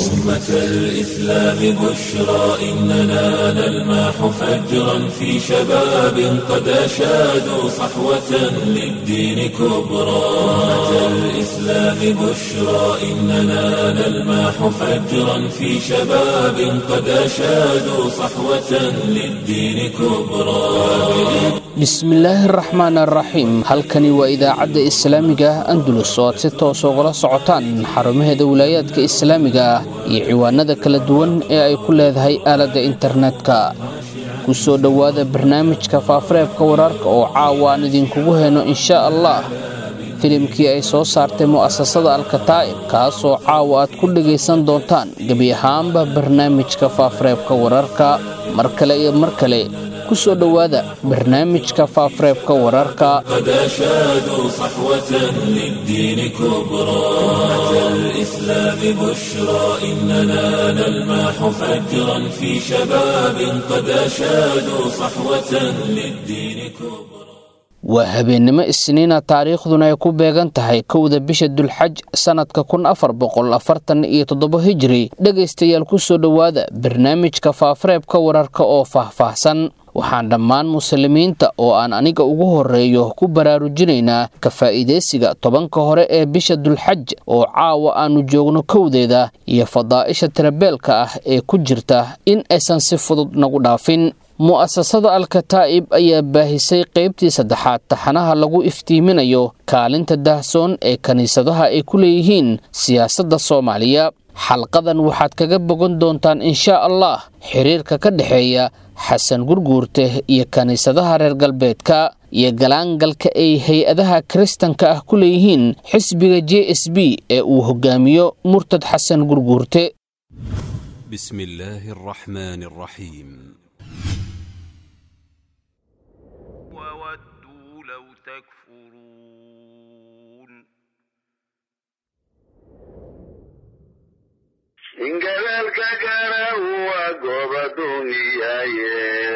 أمة الإسلام بشرى إننا نلمح فجرا في شباب قد أشادوا صحوة للدين كبرى أمة الإسلام بشرى إننا نلمح فجرا في شباب قد أشادوا صحوة للدين كبرى bismillaahi araxmaan araxiim halkani waa idaacadda islaamiga ah andulus oo aad si toos ugala socotaan xarumaheeda wilaayaadka islaamiga ah iyo ciwaanada kala duwan ee ay ku leedahay aaladda internetka ku soo dhowaada barnaamijka faafareebka wararka oo caawa aan idinkugu heyno inshaa allah filimkii ay soo saartay mu'asasada alkataa'ib kaasoo caawa aad ku dhegaysan doontaan gebi ahaanba barnaamijka faafareebka wararka mar kale iyo mar kale ku soo dhowaada barnaamijka faafareebka wararka قد أشادوا صحوة للدين كبرى أمة الإسلام بشرى إننا نلمح فجرا في شباب قد أشادوا صحوة للدين كبرى waa habeennimo isniina taariikhduna ay ku beegan tahay kowda bisha dulxaj sannadka kun afar boqol afartan iyo toddobo hijiri dhegaystayaal ku soo dhowaada barnaamijka faafareebka wararka oo faahfaahsan waxaan dhammaan muslimiinta oo aan aniga ugu horeeyo ku baraarujinaynaa ka faa'iidaysiga tobanka hore ee bisha dulxaj oo caawa aannu joogno kowdeeda iyo fadaa'isha tirabeelka ah ee ku jirta in aysan si fudud nagu dhaafin mu'asasada alkataa'ib ayaa baahisay qaybtii saddexaad taxanaha lagu iftiiminayo kaalinta daahsoon ee kiniisadaha ay ku leeyihiin siyaasadda soomaaliya xalqadan waxaad kaga bogan doontaan inshaa allah xiriirka ka dhexeeya xasan gurguurte iyo kiniisadaha reer galbeedka iyo galaangalka ay hay-adaha kiristanka ah ku leeyihiin xisbiga j s b ee uu hogaamiyo murtad xasan gurguurte بسم الله الرحمن الرحيم وودوا لو تكفرون ingabeelka gara waa gooba duumiyaye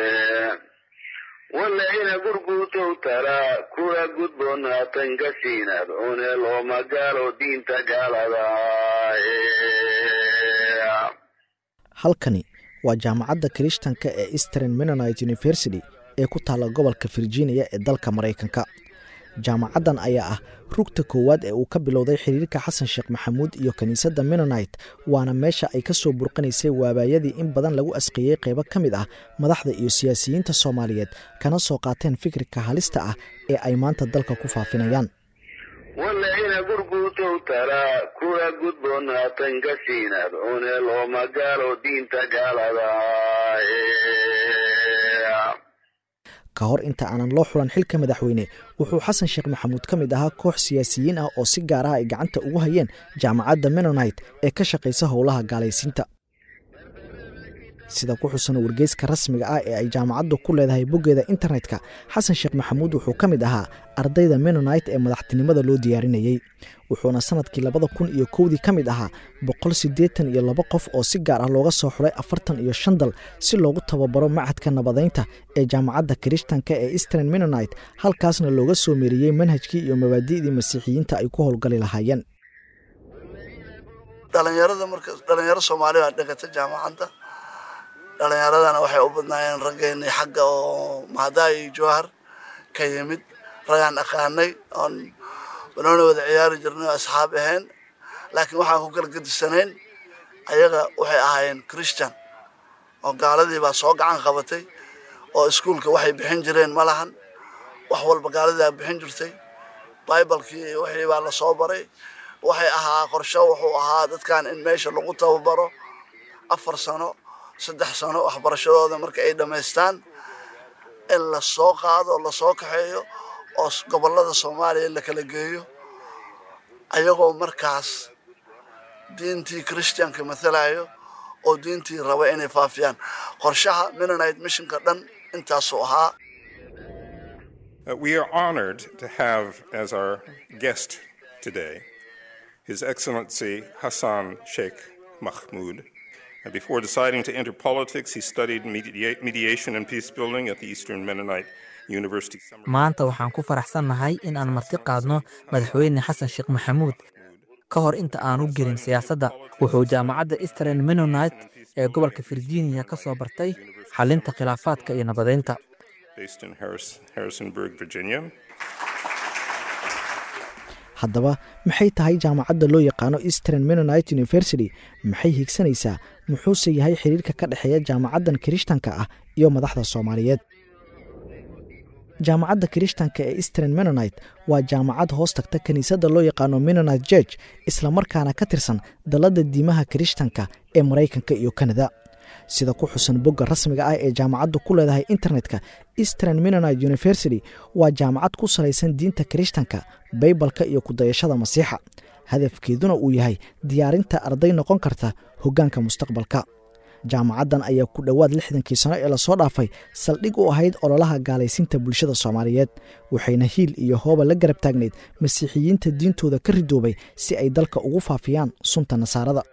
walayna gurguutow taraa kuwa gudboonaatan gasiinad une loo magaalo diinta gaaladaaye halkani waa jaamacadda kirishtanka ee eastern mennonite university ee ku taalla gobolka virginia ee dalka maraykanka jaamacaddan ayaa ah rugta koowaad ee uu ka bilowday xiriirka xasan sheekh maxamuud iyo kiniisadda mennonite waana meesha ay ka soo burqanaysay waabaayadii in badan lagu asqeeyey qaybo ka mid ah madaxda iyo siyaasiyiinta soomaaliyeed kana soo qaateen fikirka halista ah ee ay maanta dalka ku faafinayaan walayna gurguutow taraa kuwa gudboonaatan gasiinad une loo magaalo diinta gaaladaaye ka hor inta aanan loo xulan xilka madaxweyne wuxuu xasan sheekh maxamuud ka mid ahaa koox siyaasiyiin ah oo si gaar ah ay gacanta ugu hayeen jaamacadda mennonite ee ka shaqaysa howlaha gaalaysiinta sida ku xusan wargeyska rasmiga ah ee ay jaamacaddu ku leedahay boggeeda internetka xasan sheekh maxamuud wuxuu ka mid ahaa ardayda mennonite ee madaxtinimada loo diyaarinayey wuxuuna sanadkii labada kun iyo kowdii ka mid ahaa boqol siddeetan iyo laba qof oo si gaar ah looga soo xulay afartan iyo shan dal si loogu tababaro machadka nabadeynta ee jaamacadda kirishtanka ee eastern mennonite halkaasna looga soo meeriyey manhajkii iyo mabaadi'dii masiixiyiinta ay ku howlgali lahaayeen dhalinyarada marka dhalinyaro soomaali baa dhigata jaamacadda dhalinyaradana waxay u badnaayeen raggeennii xagga oo mahadaay iyo jawhar ka yimid ragaan aqaanay oon banooni wada ciyaari jirnay oo asxaab ahayn laakiin waxaan ku kala gedisanayn ayaga waxay ahaayeen christian oo gaaladii baa soo gacan qabatay oo iskuulka waxay bixin jireen ma lahan wax walba gaaladii baa bixin jirtay bibalkii iyo wixii baa lasoo baray waxay ahaa qorsho wuxuu ahaa dadkan in meesha lagu tababaro afar sano saddex sano waxbarashadooda marka ay dhammaystaan in lasoo qaado lasoo kaxeeyo oo gobolada soomaaliya la kala geeyo ayagoo markaas diintii christianka mathalayo oo diintii raba inay faafiyaan qorshaha mennonite missionka dhan intaasuu ahaa Uh, we are honored to have as our guest today His Excellency Hassan Sheikh Mahmoud. And before deciding to enter politics, he studied media- mediation and peace building at the Eastern Mennonite University. Summer maanta waxaan ku faraxsannahay in aan marti qaadno madaxweyne xasan sheekh maxamuud ka hor inta aanu gelin siyaasadda wuxuu jaamacadda eastern menonite ee gobolka virginia ka soo bartay xalinta khilaafaadka iyo nabadeynta based in Harris- Harrisonburg, Virginia. haddaba maxay tahay jaamacadda loo yaqaano eastern menonite university maxay higsanaysaa muxuuse yahay xiriirka ka dhexeeya jaamacaddan kirishtanka ah iyo madaxda soomaaliyeed jaamacadda kirishtanka ee eastern menonite waa jaamacad hoos tagta kiniisadda loo yaqaano menonite george islamarkaana ka tirsan dalladda diimaha kirishtanka ee maraykanka iyo kanada sida ku xusan bogga rasmiga ah ee jaamacaddu ku leedahay internetka eastern menonite university waa jaamacad ku salaysan diinta kirishtanka baybalka iyo kudayashada masiixa hadafkeeduna uu yahay diyaarinta arday noqon karta hoggaanka mustaqbalka jaamacaddan ayaa ku dhowaad lixdankii sano ee lasoo dhaafay saldhig u ahayd ololaha gaalaysiinta bulshada soomaaliyeed waxayna hiil iyo hooba la garab taagnayd masiixiyiinta diintooda ka ridoobay si ay dalka ugu faafiyaan sunta nasaarada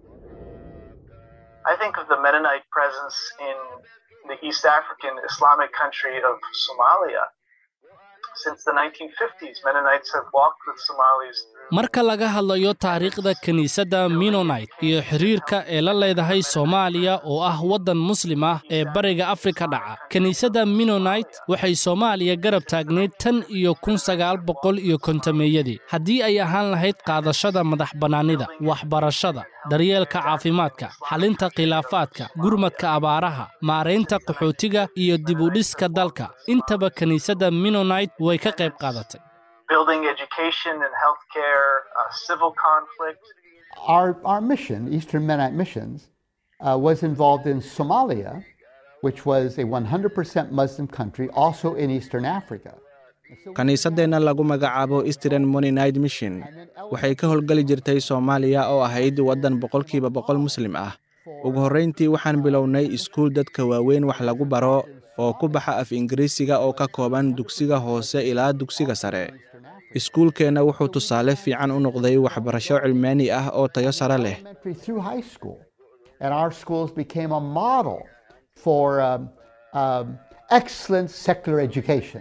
I think of the Mennonite presence in the East African Islamic country of Somalia. Since the 1950s, Mennonites have walked with Somalis through marka laga hadlayo taariikhda kiniisadda minonite iyo xiriirka ee la leedahay soomaaliya oo ah waddan muslim ah ee bariga afrika dhaca kiniisadda minonite waxay soomaaliya garab taagnayd tan iyo kun sagaal boqol iyo kontameeyadii haddii ay ahaan lahayd qaadashada madax bannaanida waxbarashada daryeelka caafimaadka xalinta khilaafaadka gurmadka abaaraha maaraynta qaxootiga iyo dibudhiska dalka intaba kiniisadda minonite way ka qayb qaadatay building education and healthcare, uh, civil conflict. Our, our mission, Eastern Mennonite Missions, uh, was involved in Somalia, which was a 100% Muslim country, also in Eastern Africa. kiniisaddeenna lagu magacaabo eastern mononite mission waxay ka howlgeli jirtay soomaaliya oo ahayd waddan boqolkiiba boqol muslim ah ugu horrayntii waxaan bilownay iskuul dadka waaweyn wax lagu baro oo ku baxa af ingiriisiga oo ka kooban dugsiga hoose ilaa dugsiga sare iskuulkeenna wuxuu tusaale fiican u noqday waxbarasho cilmaani ah oo tayo sare leh Elementary through high school. And our schools became a model for um, um, excellent secular education.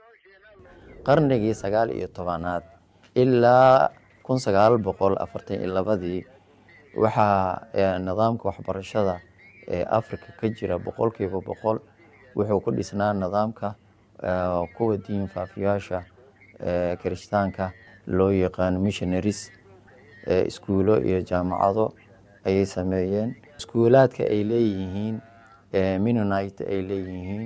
qarnigii sagaal iyo tobanaad ilaa kun sagaal boqol afartan iyo labadii waxaa eh, nidaamka waxbarashada ee africa ka jira boqolkiiba boqol wuxuu ku dhisnaa nidaamka eh, kuwa diin faafiyaasha eh, kirishtaanka loo yaqaano missionaries eh, iskuulo iyo jaamacado ayay sameeyeen iskuulaadka ay leeyihiin eh, minonite ay leeyihiin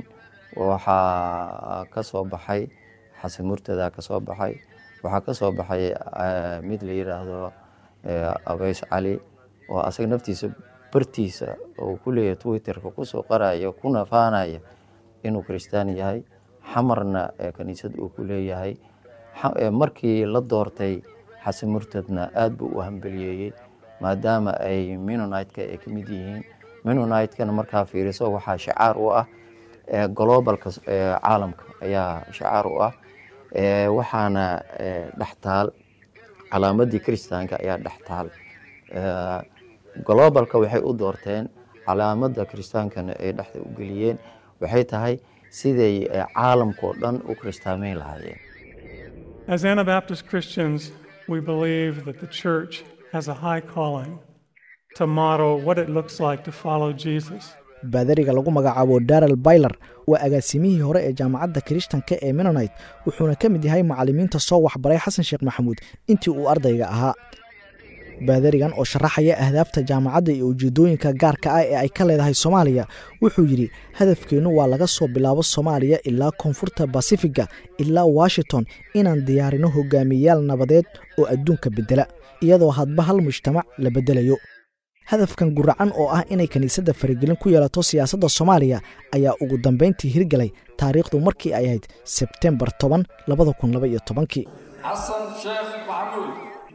waxaa ka soo baxay xasan murtada ka soo baxay waxaa ka soo baxay eh, mid la yidhaahdo eh, abeys cali oo asaga naftiisa bartiisa oo ku leeyahay twitterka kusoo qaraya kuna faanaya inuu kiristaan yahay xamarna eh, kaniisad uu ku leeyahay xa- eh, markii la doortay xasan murtadna aad buu u hambeliyeeyey maadaama ay minonite-ka ay ka mid yihiin minonite-kana markaa fiiriso waxaa shacaar u ah eh, globalka eh, caalamka ayaa shacaar u ah Eh, waxaana eh, dhextaal calaamadii kiristaanka ayaa dhextaal Eh, globalka waxay u doorteen calaamada kiristaankana ay dhexda u geliyeen waxay tahay siday eh, caalamkao dhan u kiristaameyn lahaayeen As Anabaptist Christians, we believe that the church has a high calling to model what it looks like to follow Jesus. baadariga lagu magacaabo darel bayler waa agaasimihii hore ee jaamacadda kirishtanka ee menonite wuxuuna ka mid yahay macallimiinta soo waxbaray xasan sheekh maxamuud intii uu ardayga ahaa baadarigan oo sharaxaya ahdaafta jaamacadda iyo ujeedooyinka gaarka ah ee ay ka leedahay soomaaliya wuxuu yidhi hadafkeennu waa laga soo bilaabo soomaaliya ilaa koonfurta basifiga ilaa washington inaan diyaarino hogaamiyeyaal nabadeed oo adduunka beddela iyadoo hadba hal mujtamac la beddelayo hadafkan guracan oo ah inay kiniisadda faragelin ku yeelato siyaasadda soomaaliya ayaa ugu dambayntii hirgelay taariikhdu markii ay ahayd sebtembar toban labada kun laba iyo tobankii حسن شيخ محمود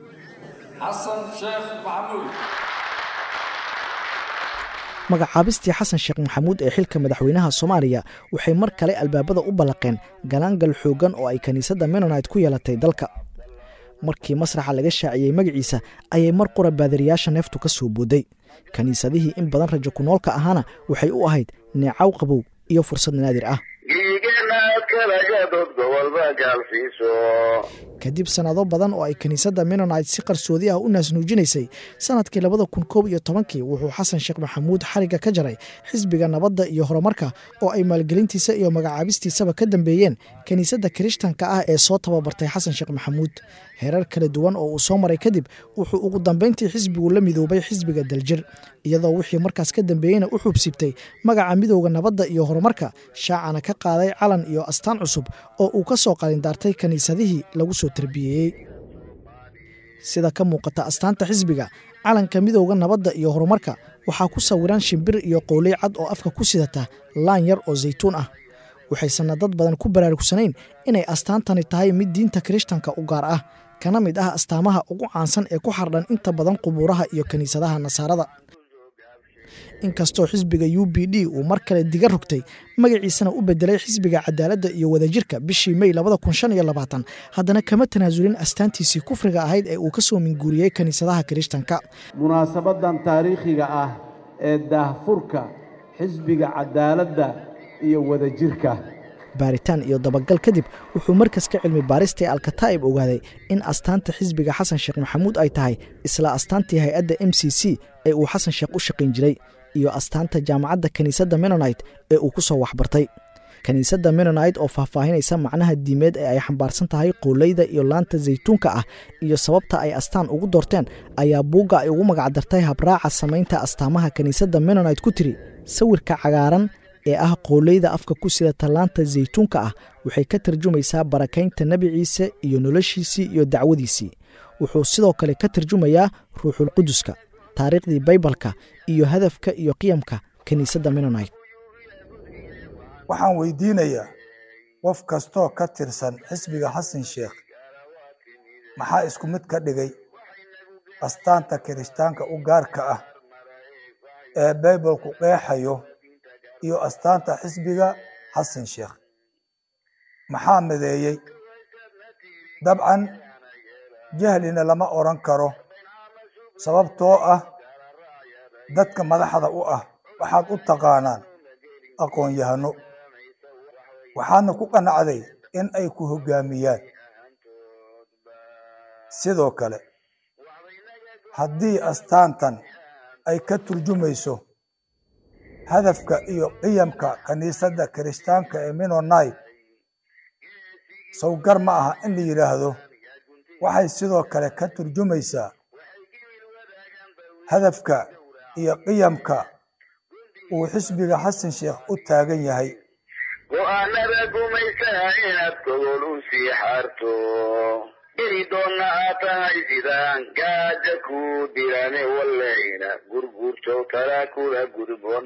حسن شيخ محمود magacaabistii xasan sheekh maxamuud ee xilka madaxweynaha soomaaliya waxay mar kale albaabada u ballaqeen galaangal xooggan oo ay kiniisadda menonite ku yeelatay dalka markii masraxa laga shaaciyey magaciisa ayay mar qura baadariyaasha neeftu ka soo booday kiniisadihii in badan rajo ku noolka ahaana waxay u ahayd neecaw qabow iyo fursad naadir ah dhiigeenaad ka galagadood gobolba gaalsiiso kadib sannado badan oo ay kiniisadda menonite si qarsoodi ah u naasnuujinaysay sannadkii labada kun koob iyo tobankii wuxuu xasan sheekh maxamuud xarigga ka jaray xisbiga nabadda iyo horumarka oo ay maalgelintiisa iyo magacaabistiisaba ka dambeeyeen kiniisadda kirishtanka ah ee soo tababartay xasan sheekh maxamuud heerar kala duwan oo uu soo maray kadib wuxuu ugu dambayntii xisbigu la midoobay xisbiga daljir iyadoo wixii markaas ka dambeeyeyna u xubsibtay magaca midowda nabadda iyo horumarka shaacana ka qaaday calan iyo astaan cusub oo uu ka soo qalindaartay kiniisadihii lagu soo tarbiyeeyey sida ka muuqata astaanta xisbiga calanka midowda nabadda iyo horumarka waxaa ku sawiran shimbir iyo qowley cad oo afka ku sidata laan yar oo saytuun ah waxaysanna dad badan ku baraarugsanayn inay astaantani tahay mid diinta kirishtanka u gaar ah kana mid ah astaamaha ugu caansan ee ku xardhan inta badan qubuuraha iyo kiniisadaha nasaarada inkastoo xisbiga u b d uu mar kale diga rogtay magaciisana u bedelay xisbiga cadaaladda iyo wadajirka bishii mey haddana kama tanaasulin astaantiisii kufriga ahayd ee uu ka soo minguuriyey kiniisadaha kirishtanka munaasabadan taariikhiga ah ee daahfurka xisbiga cadaaladda iyo wadajirka baaritaan iyo dabagal kadib wuxuu markaska cilmi baarista ee alkataa'ib ogaaday in astaanta xisbiga xasan sheekh maxamuud ay tahay isla astaantii hay-adda m c c ee uu xasan sheekh u shaqayn jiray iyo astaanta jaamacadda kiniisadda menonite ee uu ku soo waxbartay kiniisadda menonite oo faahfaahinaysa macnaha diimeed ee ay xambaarsan tahay qooleyda iyo laanta saytuunka ah iyo sababta ay astaan ugu doorteen ayaa buugga ay ugu magacdartay habraaca samaynta astaamaha kiniisadda menonite ku tiri sawirka cagaaran ee ah qooleyda afka ku sida tallaanta saytuunka ah waxay ka tarjumaysaa barakaynta nebi ciise iyo noloshiisii iyo dacwadiisii wuxuu sidoo kale ka tarjumayaa ruuxulquduska taariikhdii baybalka iyo hadafka iyo qiyamka kiniisadda menonite waxaan weydiinayaa qof kastoo ka tirsan xisbiga xasan sheekh maxaa isku mid ka dhigay astaanta kirishtaanka u gaarka ah ee baybalku qeexayo iyo astaanta xisbiga xasan sheekh maxaa mideeyey dabcan jahlina lama odhan karo sababtoo ah dadka madaxda u ah waxaad u taqaanaan aqoon-yahano waxaadna ku qanacday in ay ku hoggaamiyaan sidoo kale haddii astaantan ay ka turjumayso hadafka iyo qiyamka kiniisadda kirishtaanka ee menonite sawgar ma aha in la yidhaahdo waxay sidoo kale ka turjumaysaa hadafka iyo qiyamka uu xisbiga xasan sheekh u taagan yahay go'aanada gumaysaha inaad gogol u sii xaarto ini doonna aad tahay sidaan gaaja ku dirane wallayna gurguurto kala kula gudboon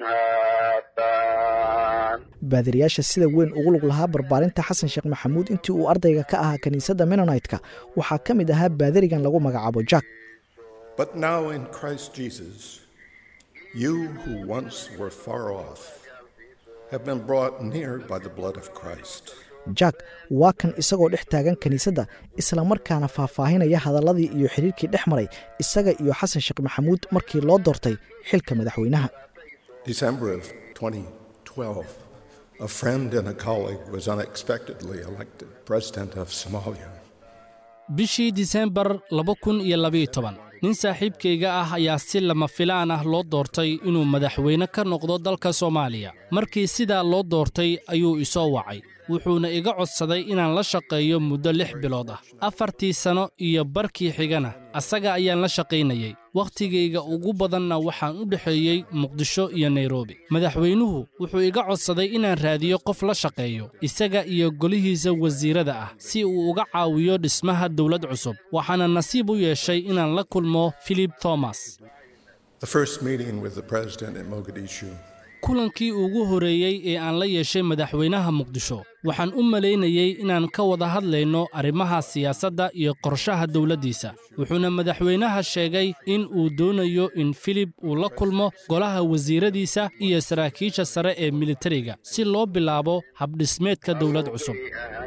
haatan baadiriyaasha sida weyn ugu lug lahaa barbaarinta xasan sheekh maxamuud intii uu ardayga ka ahaa kiniisadda menonite-ka waxaa ka mid ahaa baadirigan lagu magacaabo jack But now in Christ Jesus, you who once were far off have been brought near by the blood of Christ. jack waa kan isagoo dhex taagan kiniisadda islamarkaana faahfaahinaya hadalladii iyo xidhiirkii dhex maray isaga iyo xasan sheekh maxamuud markii loo doortay xilka madaxweynaha December of 2012, a friend and a colleague was unexpectedly elected president of Somalia. bishii disembar laba kun iyo labayo toban nin saaxiibkayga ah ayaa si lama filaan ah loo doortay inuu madaxweyne ka noqdo dalka soomaaliya markii sidaa loo doortay ayuu isoo wacay wuxuuna iga codsaday inaan la shaqeeyo muddo lix bilood ah afartii sanno iyo barkii xigana asaga ayaan la shaqaynayey wakhtigayga ugu badanna waxaan u dhexeeyey muqdisho iyo nairobi madaxweynuhu wuxuu iga codsaday inaan raadiyo qof la shaqeeyo isaga iyo golihiisa wasiirada ah si uu uga caawiyo dhismaha dowlad cusub waxaana nasiib u yeeshay inaan la kulmo philip thomas The first meeting with the president in Mogadishu kulankii ugu horreeyey ee aan la yeeshay madaxweynaha muqdisho waxaan u malaynayey inaan ka wada hadlayno arrimaha siyaasadda iyo qorshaha dowladdiisa wuxuuna madaxweynaha sheegay in uu doonayo in filib uu la kulmo golaha wasiiradiisa iyo saraakiisha sare ee militariga si loo bilaabo habdhismeedka dowlad cusub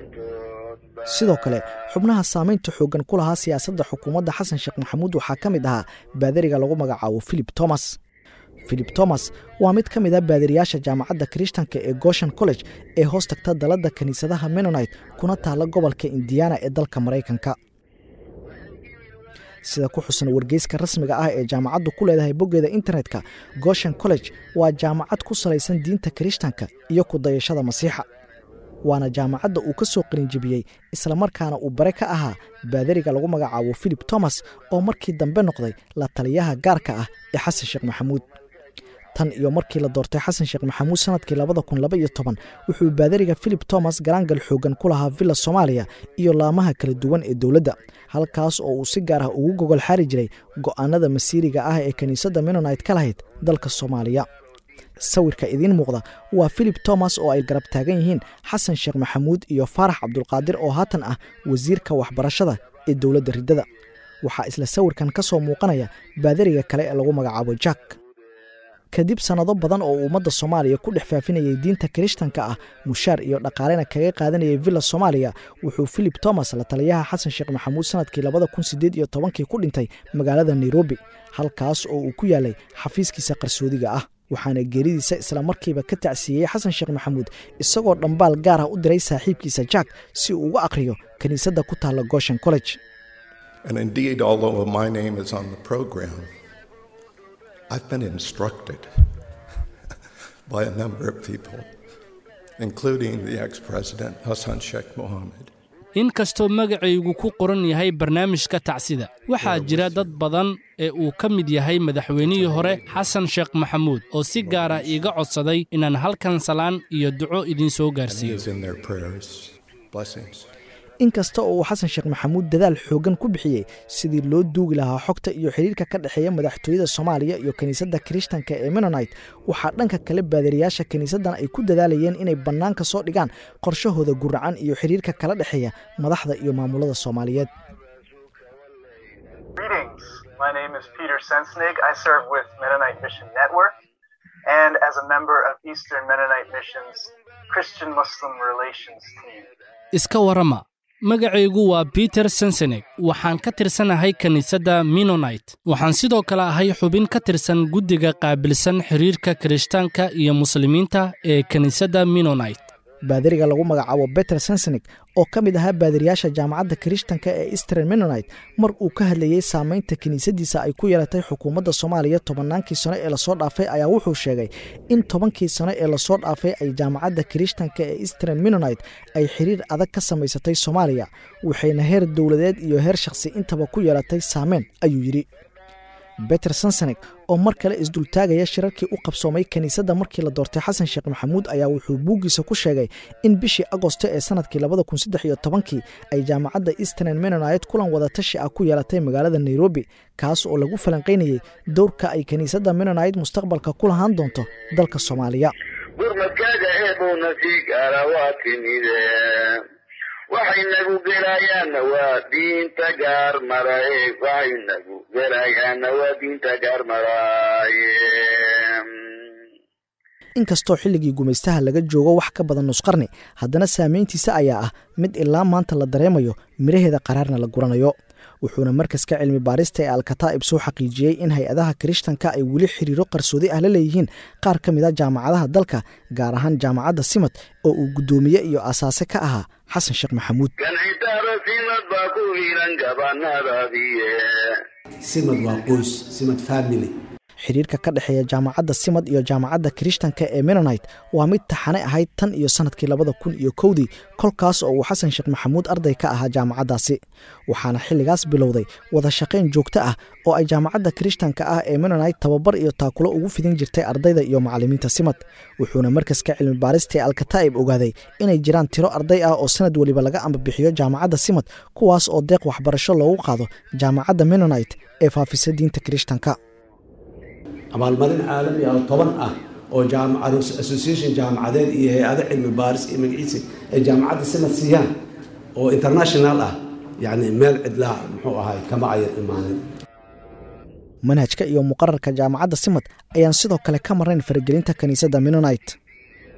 sidoo kale xubnaha saamaynta xooggan ku lahaa siyaasadda xukuumadda xasan sheekh maxamuud waxaa ka mid ahaa baadariga lagu magacaabo philip thomas philip thomas waa mid ka mid a baadiriyaasha jaamacadda kirishtanka ee goshen college ee hoos tagta daladda kiniisadaha menonite kuna taalla gobolka indiana ee dalka maraykanka sida ku xusan wargeyska rasmiga ah ee jaamacaddu ku leedahay boggeeda internetka goshen college waa jaamacad ku salaysan diinta kirishtanka iyo ku dayashada masiixa waana jaamacadda uu ka soo qalinjibiyey islamarkaana uu bare ka ahaa baadariga lagu magacaabo philip thomas oo markii dambe noqday la taliyaha gaarka ah ee xasan sheekh maxamuud tan iyo markii la doortay xasan sheekh maxamuud sanadkii labada kun laba iyo toban wuxuu baadariga philip thomas garaangal xoogan ku lahaa villa soomaaliya iyo laamaha kala duwan ee dowladda halkaas oo uu si gaar ah ugu gogol xaari jiray go'aanada masiiriga ah ee kiniisadda menonite ka lahayd dalka soomaaliya sawirka idiin muuqda waa philip thomas oo ay garab taagan yihiin xasan sheekh maxamuud iyo faarax cabdulqaadir oo haatan ah wasiirka waxbarashada ee dowladda riddada waxaa isla sawirkan ka soo muuqanaya baadariga kale ee lagu magacaabo jack kadib sannado badan oo ummadda soomaaliya ku dhex faafinayay diinta kirishtanka ah mushaar iyo dhaqaalena kaga qaadanayay villa soomaaliya wuxuu philip thomas la taliyaha xasan sheekh maxamuud sanadkii labada kun sideed iyo tobankii ku dhintay magaalada nairobi halkaas oo uu ku yaalay xafiiskiisa qarsoodiga ah waxaana geeridiisa islamarkiiba ka tacsiiyey xasan sheekh maxamuud isagoo dhambaal gaar ah u diray saaxiibkiisa jack si uu uga akhriyo kiniisadda ku taalla goshen college And indeed, although my name is on the program, I've been instructed by a number of people, including the ex president Hassan Sheikh Mohammed. in kastoo magacaygu ku qoran yahay barnaamijka tacsida waxaa jira dad badan ee uu ka mid yahay madaxweynihii hore xasan sheekh maxamuud oo si gaara iiga codsaday inaan halkan salaan iyo duco idiin soo gaarsiiyo Is in their prayers. Blessings. inkasta oo uu xasan sheekh maxamuud dadaal xooggan ku bixiyey sidii loo duugi lahaa xogta iyo xidhiirka ka dhexeeya madaxtooyada soomaaliya iyo kiniisadda kirishtanka ee menonite waxaa dhanka kale baadariyaasha kiniisaddan ay ku dadaalayeen inay bannaanka soo dhigaan qorshahooda guracan iyo xidhiirka kala dhexeeya madaxda iyo maamulada soomaaliyeed Greetings. My name is Peter Sensnig. I serve with Mennonite Mission Network and as a member of Eastern Mennonite Mission's Christian Muslim Relations team. iska warrama magacaygu waa peter sensenek waxaan ka tirsanahay kiniisadda minonite waxaan sidoo kale ahay xubin ka tirsan guddiga qaabilsan xidhiirka kirishtaanka iyo muslimiinta ee kiniisadda minonite baadariga lagu magacaabo beter sensenik oo ka mid ahaa baadariyaasha jaamacadda kirishtanka ee eastern menonite mar uu ka hadlayey saamaynta kiniisadiisa ay ku yeelatay xukuumadda soomaaliya tobannaankii sano ee lasoo dhaafay ayaa wuxuu sheegay in tobankii sano ee lasoo dhaafay ay jaamacadda kirishtanka ee eastern menonite ay xiriir adag ka samaysatay soomaaliya waxayna heer dowladeed iyo heer shakhsi intaba ku yeelatay saameyn ayuu yidhi beter sansenek oo mar kale isdultaagaya shirarkii u qabsoomay kiniisadda markii la doortay xasan sheekh maxamuud ayaa wuxuu buuggiisa ku sheegay in bishii agosto ee sanadkii labada kun saddex iyo tobankii ay jaamacadda eastern menonite kulan wadatashi ah ku yeelatay magaalada nairobi kaas oo lagu falanqaynayey dowrka ay kiniisadda menonite mustaqbalka ku lahaan doonto dalka soomaaliya gurmadkaaga eebowna sii gaara waa timide waxay nagu gelayaanna waa diinta gaar maraye waxay nagu gelayaanna waa diinta gaar maraaye inkastoo xilligii gumaystaha laga joogo wax ka badan nusqarni haddana saameyntiisa ayaa ah mid ilaa maanta la dareemayo midhaheeda qaraarna la guranayo wuxuuna markaska cilmi baarista ee alkataa'ib soo xaqiijiyey in hay-adaha kirishtanka ay weli xiriiro qarsoodi ah la leeyihiin qaar ka mid a jaamacadaha dalka gaar ahaan jaamacadda simad oo uu guddoomiye iyo asaase ka ahaa xasan sheekh maxamuud ganxitaaro simad baa ku hiilan gabanadaadiye simad waa qoys simad family xiriirka ka dhexeeya jaamacadda simad iyo jaamacadda kirishtanka ee menonite waa mid taxane ahayd tan iyo sannadkii labada kun iyo kowdii kolkaas oo uu xasan sheekh maxamuud arday ka ahaa jaamacaddaasi waxaana xilligaas bilowday wada shaqayn joogto ah oo ay jaamacadda kirishtanka ah ee menonite tababar iyo taakulo ugu fidin jirtay ardayda iyo macallimiinta simad wuxuuna markaska cilmi baarista ee alkataa'ib ogaaday inay jiraan tiro arday ah oo sanad weliba laga ambabixiyo jaamacadda simad kuwaas oo deeq waxbarasho loogu qaado jaamacadda menonite ee faafisa diinta kirishtanka abaalmarin caalami ah oo toban ah oo association jaamacadeed iyo hay-ado cilmi baaris iyo magaciisi ay jaamacadda simad siiyaan oo international ah yacni meel cidlaa muxuu ahay kama ayan imaanin manhajka iyo muqararka jaamacadda simad ayaan sidoo kale ka marnayn faragelinta kiniisadda menonite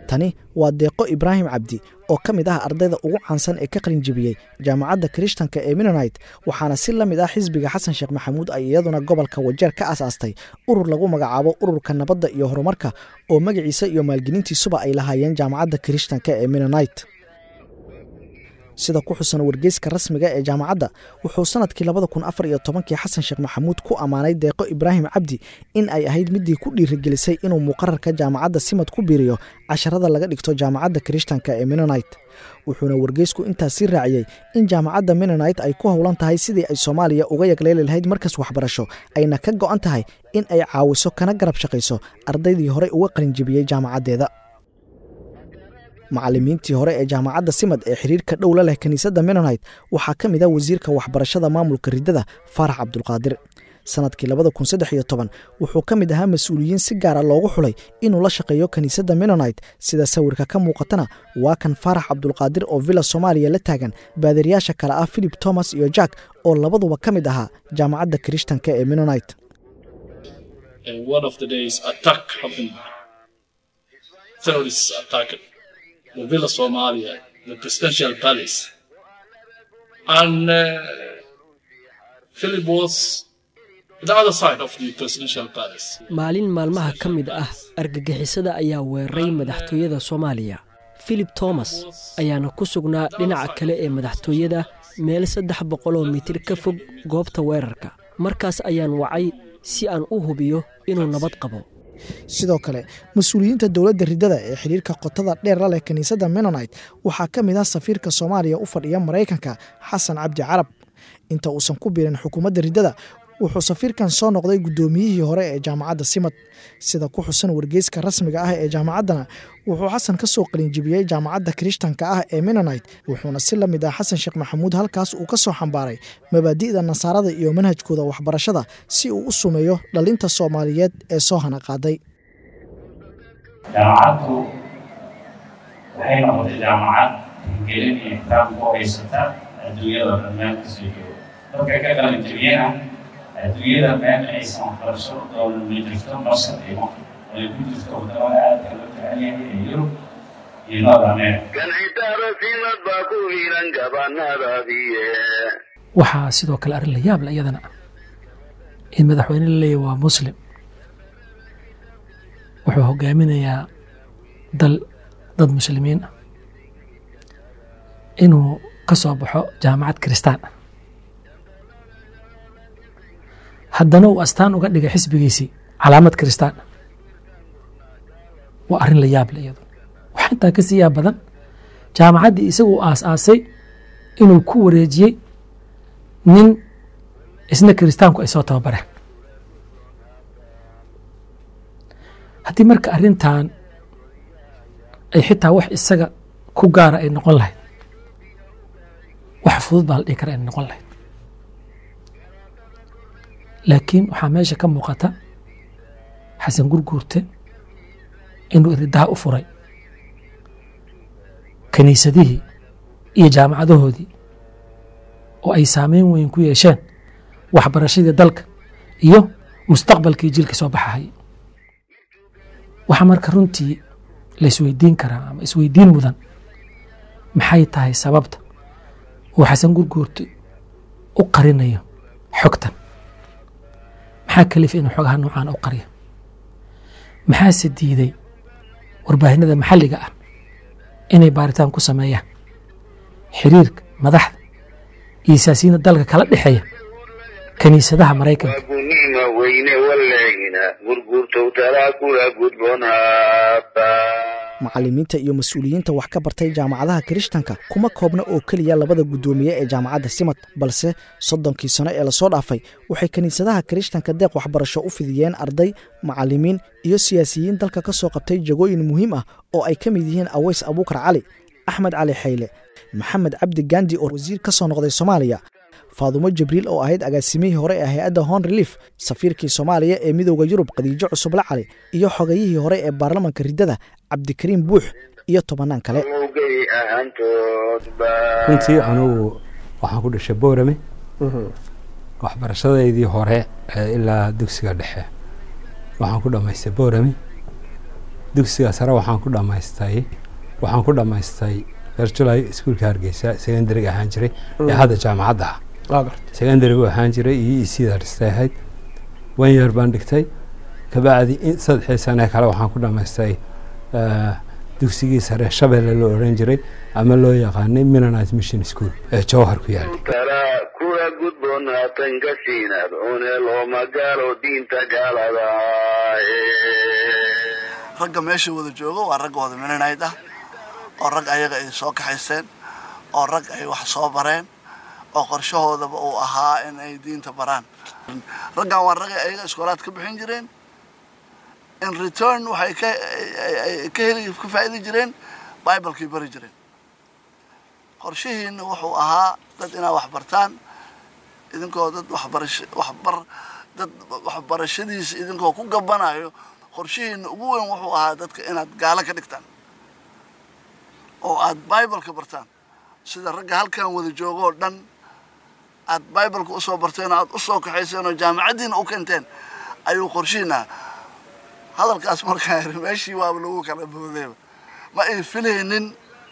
tani waa deeqo ibraahim cabdi oo ka mid ah ardayda ugu caansan ee ka qalinjibiyey jaamacadda kirishtanka ee minonite waxaana si la mid ah xisbiga xasan sheekh maxamuud ay iyaduna gobolka wajeer ka asaastay urur lagu magacaabo ururka nabadda iyo horumarka oo magaciisa iyo maalgelintiisuba ay lahaayeen jaamacadda kirishtanka ee minonite sida ku xusan wargeyska rasmiga ee jaamacadda wuxuu sanadkii labada kun afar iyo tobankii xasan sheekh maxamuud ku ammaanay deeqo ibraahim cabdi in ay ahayd midii ku dhiirigelisay inuu muqararka jaamacadda simad ku biiriyo casharada laga dhigto jaamacadda kirishtanka ee minonite wuxuuna wargeysku intaas sii raaciyey in jaamacadda minonite ay ku howlan tahay sidii ay soomaaliya uga yagleeli lahayd markas waxbarasho ayna ka go'an tahay in ay caawiso kana garab shaqayso ardaydii horey uga qalinjibiyey jaamacaddeeda macallimiintii hore ee jaamacadda simad ee xiriirka dhow la leh kiniisadda menonite waxaa ka mid ah wasiirka waxbarashada maamulka riddada faarax cabdulqaadir sanadkii labada kun saddex iyo toban wuxuu ka mid ahaa mas-uuliyiin si gaara loogu xulay inuu la shaqeeyo kiniisadda menonite sida sawirka ka muuqatana waa kan faarax cabdulqaadir oo villa soomaaliya la taagan baadiriyaasha kale ah philip thomas iyo jack oo labaduba ka mid ahaa jaamacadda kirishtanka ee menonite the Villa Somalia, the presidential palace. And uh, Philip was the other side of the presidential palace. maalin maalmaha ka mid ah argagixisada ayaa weeraray madaxtooyada soomaaliya philip thomas ayaana ku sugnaa dhinaca kale ee madaxtooyada meel saddex boqoloo mitir ka fog goobta weerarka markaas ayaan wacay si aan u hubiyo inuu nabad qabo sidoo kale mas-uuliyiinta dowladda riddada ee xiriirka qotada dheer la leh kiniisadda menonite waxaa ka mid ah safiirka soomaaliya u fadhiya maraykanka xasan cabdi carab inta uusan ku biirin xukuumadda riddada wuxuu safiirkan soo noqday guddoomiyihii hore ee jaamacadda simad sida ku xusan wargeyska rasmiga ah ee jaamacaddana wuxuu xasan ka soo qalinjibiyey jaamacadda kirishtanka ah ee menonite wuxuuna si la mid ah xasan sheekh maxamuud halkaas uu ka soo xambaaray mabaadi'da nasaarada iyo manhajkooda waxbarashada si uu u sumeeyo dhalinta soomaaliyeed ee soo hana qaaday jaamacaddu waxay noqotay jaamacad gelin iyo kitaab ku haysata adduunyada dhammaantiisa iyo dadka ka qalinjibiyena adduunyada meel aysan waxbarasho doonan ma jirto masar iyo maqr ay ku jirto wadamada aadka loo jecel yahay ee yurub iyo north america ganxitaaro simad baa ku hiilan gabanadaadiye waxaa sidoo kale arrin la yaab le iyadana in madaxweyne la leeyahy waa muslim wuxuu hogaaminayaa dal dad muslimiin ah inuu ka soo baxo jaamacad kiristaan ah haddana uu astaan uga dhigay xisbigiisii calaamad kiristaan ah waa arrin la yaab le iyadu waxaa intaa ka sii yaab badan jaamacaddii isagu aas-aasay inuu ku wareejiyey nin isna kiristaanku ay soo tababareen haddii marka arrintan ay xitaa wax isaga ku gaara ay noqon lahayd wax fudud baa la dhihi kara inay noqon lahayd laakiin waxaa meesha ka muuqata xasan gurguurte inuu iridaha u furay kiniisadihii iyo jaamacadahoodii oo ay saameyn weyn ku yeesheen waxbarashadii dalka iyo mustaqbalkii jilka soo baxahaya waxaa marka runtii la isweydiin karaa ama isweydiin mudan maxay tahay sababta uu xasan gurguurte u qarinayo xogtan maxaa kalifa inuu xogaha noocaan u qariyo maxaase diiday warbaahinada maxalliga ah inay baaritaan ku sameeyaan xiriirka madaxda iyo siyaasiyiinta dalka kala dhexeeya kiniisadaha maraykanka gunima weyne walehina gurgurtow talaa kula gudboonhaata macallimiinta iyo mas-uuliyiinta wax ka bartay jaamacadaha kirishtanka kuma koobna oo keliya labada guddoomiye ee jaamacadda simad balse soddonkii sano ee lasoo dhaafay waxay kiniisadaha kirishtanka deeq waxbarasho u fidiyeen arday macallimiin iyo siyaasiyiin dalka ka soo qabtay jagooyin muhiim ah oo ay ka mid yihiin aweys abuukar cali axmed cali xayle maxamed cabdi gandi oo wasiir ka soo noqday soomaaliya faadumo jibriil oo ahayd agaasimihii hore ee hay-adda hon relief safiirkii soomaaliya ee midooda yurub khadiijo cusuble cali iyo xogayihii hore ee baarlamanka riddada cabdikariim buux iyo tobannaan kale runtii anugu waxaan ku dhashay boorame waxbarashadeydii hore ilaa dugsiga dhexe waxaan ku dhamaystay boorame dugsiga sare waxaan ku dhammaystay waxaan ku dhammaystay berjulay iskuulka hargeysa secondariga ahaan jiray ee hadda jaamacadda ah secondary buu ahaan jiray iyo isiida dhistay ahayd one year baan dhigtay kabacdi saddexii sane kale waxaan ku dhammaystay dugsigii sare shabeelle loo odhan jiray ama loo yaqaanay mennonite mission school ee jowhar ku yaala tala kula gudboonaatan gasiinaad cuneel oo magaalo diinta gaalada ragga meesha wada joogo waa ragga wada mennonite ah oo rag ayaga ay soo kaxaysteen oo rag ay wax soo bareen oo qorshahoodaba uu ahaa in ay diinta baraan raggan waa ragga ayaga iskoolaad ka bixin jireen in return waxay ka ka heli ka faa'iidi jireen biblekay bari jireen qorshihiina wuxuu ahaa dad inaad wax bartaan idinkoo dad waxbarasho waxbar dad waxbarashadiisa idinkoo ku gabanayo qorshihiina ugu weyn wuxuu ahaa dadka inaad gaalo ka dhigtaan oo aad bibleka bartaan sida ragga halkan wada joogo oo dhan aad bibleka usoo barteen oo aad usoo kaxayseen oo jaamacaddiina u keenteen ayuu qorshihiina hadalkaas markaa yiri meeshii waaba lagu kala boodayba ma ay filaynin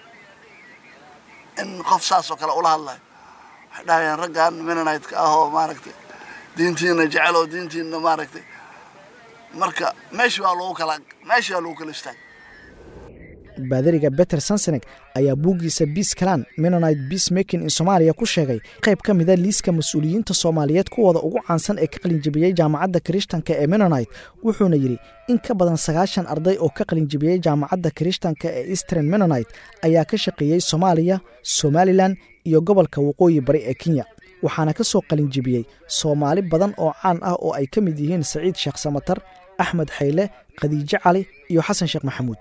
in qof saas oo kale ula hadlayo waxay dhahayeen raggan mennonite-ka ah oo maaragtay diintiina jecel oo diintiina maaragtay marka meeshii waa lagu kala meeshii waa lagu kala istaagay baadariga beter sansenek ayaa buuggiisa biis kalan mennonite beace making in soomaaliya ku sheegay qayb ka mida liiska mas-uuliyiinta soomaaliyeed kuwooda ugu caansan ee ka qalinjibiyey jaamacadda kirishtanka ee mennonite wuxuuna yidhi in ka badan sagaashan arday oo ka qalinjibiyey jaamacadda kirishtanka ee eastern mennonite ayaa ka shaqeeyey soomaaliya somalilan iyo gobolka waqooyi bari ee kenya waxaana ka soo qalinjibiyey soomaali badan oo caan ah oo ay ka mid yihiin saciid sheekh samatar axmed xayle khadiijo cali iyo xasan sheekh maxamuud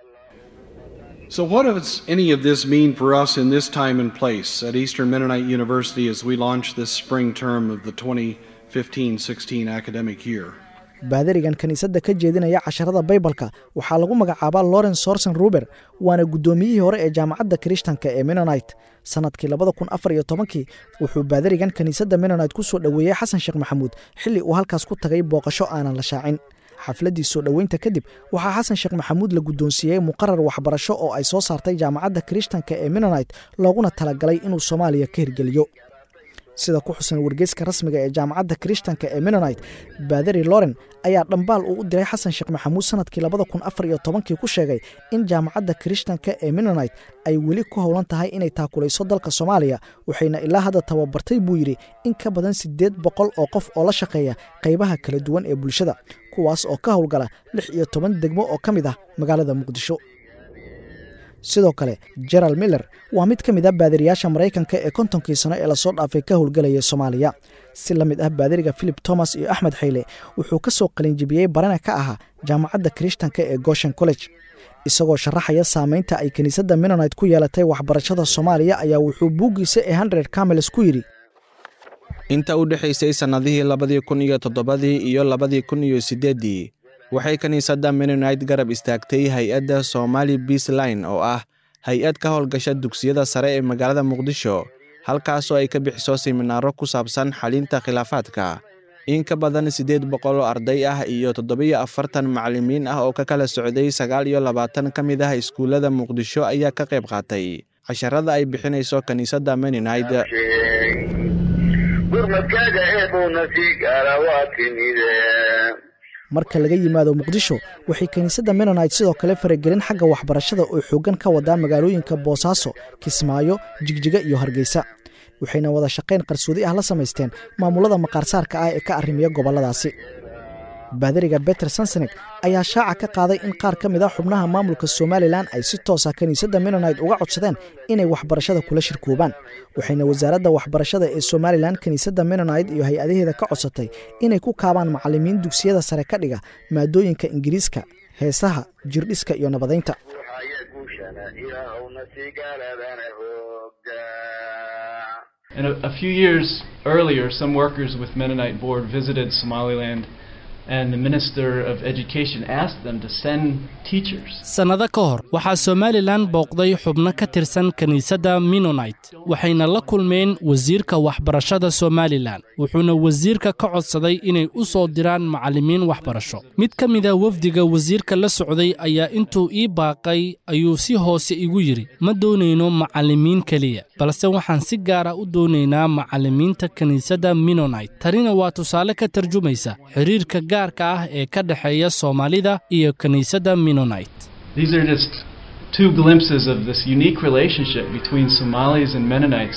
So, what does any of this mean for us in this time and place at Eastern Mennonite University as we launch this spring term of the 2015 16 academic year? baadarigan kiniisadda ka jeedinaya casharada baybalka waxaa lagu magacaabaa lawrence sorson ruber waana guddoomiyihii hore ee jaamacadda kirishtanka ee mennonite sannadkii labada kun afar iyo tobankii wuxuu baadarigan kiniisadda mennonite ku soo dhoweeyey xasan sheekh maxamuud xilli uu halkaas ku tagay booqasho aanan la shaacin xafladdii soo dhoweynta kadib waxaa xasan sheekh maxamuud la guddoonsiiyey muqarar waxbarasho oo ay soo saartay jaamacadda kirishtanka ee mennonite looguna talagalay inuu soomaaliya ka hirgeliyo sida ku xusan wargeyska rasmiga ee jaamacadda kirishtanka ee mennonite baadari loren ayaa dhambaal uu u diray xasan sheekh maxamuud sannadkii labada kun afar iyo tobankii ku sheegay in jaamacadda kirishtanka ee mennonite ay weli ku howlan tahay inay taakulayso dalka soomaaliya waxayna ilaa hadda tababartay buu yidhi in ka badan siddeed boqol oo qof oo la shaqeeya qaybaha kala duwan ee bulshada kuwaas oo ka howlgala lix iyo toban degmo oo ka mid ah magaalada muqdisho sidoo kale gerald miller waa mid ka mid ah baadiriyaasha maraykanka ee kontonkii sano ee lasoo dhaafay ka howlgelaya soomaaliya si la mid ah baadiriga philip thomas iyo axmed xayle wuxuu ka soo qalinjibiyey barana ka ahaa jaamacadda kirishtanka ee goshen college isagoo sharaxaya saameynta ay kiniisadda mennonite ku yeelatay waxbarashada soomaaliya ayaa wuxuu buuggiisa ee hundred camels ku yidhi inta u dhexaysay sannadihii labadii kun iyo toddobadii iyo labadii kun iyo siddeeddii waxay kiniisadda mennonite garab istaagtay hay-adda somali beasline oo ah hay-ad ka howlgasha dugsiyada sare ee magaalada muqdisho halkaasoo ay ka bixiso siminaaro ku saabsan xalinta khilaafaadka in ka badan siddeed boqol oo arday ah iyo toddobiyo afartan macallimiin ah oo ka kala socday sagaal iyo labaatan ka mid ah iskuullada muqdisho ayaa ka qayb qaatay casharada ay bixinayso kiniisadda mennonite gurmadkaaga eebowna sii gaara waa timide marka laga yimaado muqdisho waxay kiniisadda mennonite sidoo kale faragelin xagga waxbarashada oo xooggan ka wadaa magaalooyinka boosaaso kismaayo jigjiga iyo hargeysa waxayna wada shaqayn qarsoodi ah la samaysteen maamulada maqaarsaarka ah ee ka arrimiya gobolladaasi baadariga beter sansenek ayaa shaaca ka qaaday in qaar ka mid ah xubnaha maamulka somalilan ay si toosa kiniisadda mennonite uga codsadeen inay waxbarashada kula shirkoobaan waxayna wasaaradda waxbarashada ee somalilan kiniisadda mennonite iyo hay-adaheeda ka codsatay inay ku kaabaan macallimiin dugsiyada sare ka dhiga maadooyinka ingiriiska heesaha jirdhiska iyo nabadaynta And a, a few years earlier, some workers with Mennonite Board visited Somaliland and the Minister of Education asked them to send teachers. sannado ka hor waxaa somalilan booqday xubno ka tirsan kiniisadda minonite waxayna la kulmeen wasiirka waxbarashada somalilan wuxuuna wasiirka ka codsaday inay u soo diraan macallimiin waxbarasho mid ka mida wafdiga wasiirka la socday ayaa intuu ii baaqay ayuu si hoose igu yidhi ma doonayno macallimiin keliya balse waxaan si gaara u doonaynaa macallimiinta kiniisadda minonite tanina waa tusaale ka tarjumaysa xiriirka gaarka ah ee ka dhexeeya soomaalida iyo kiniisadda minonite These are just two glimpses of this unique relationship between Somalis and Mennonites.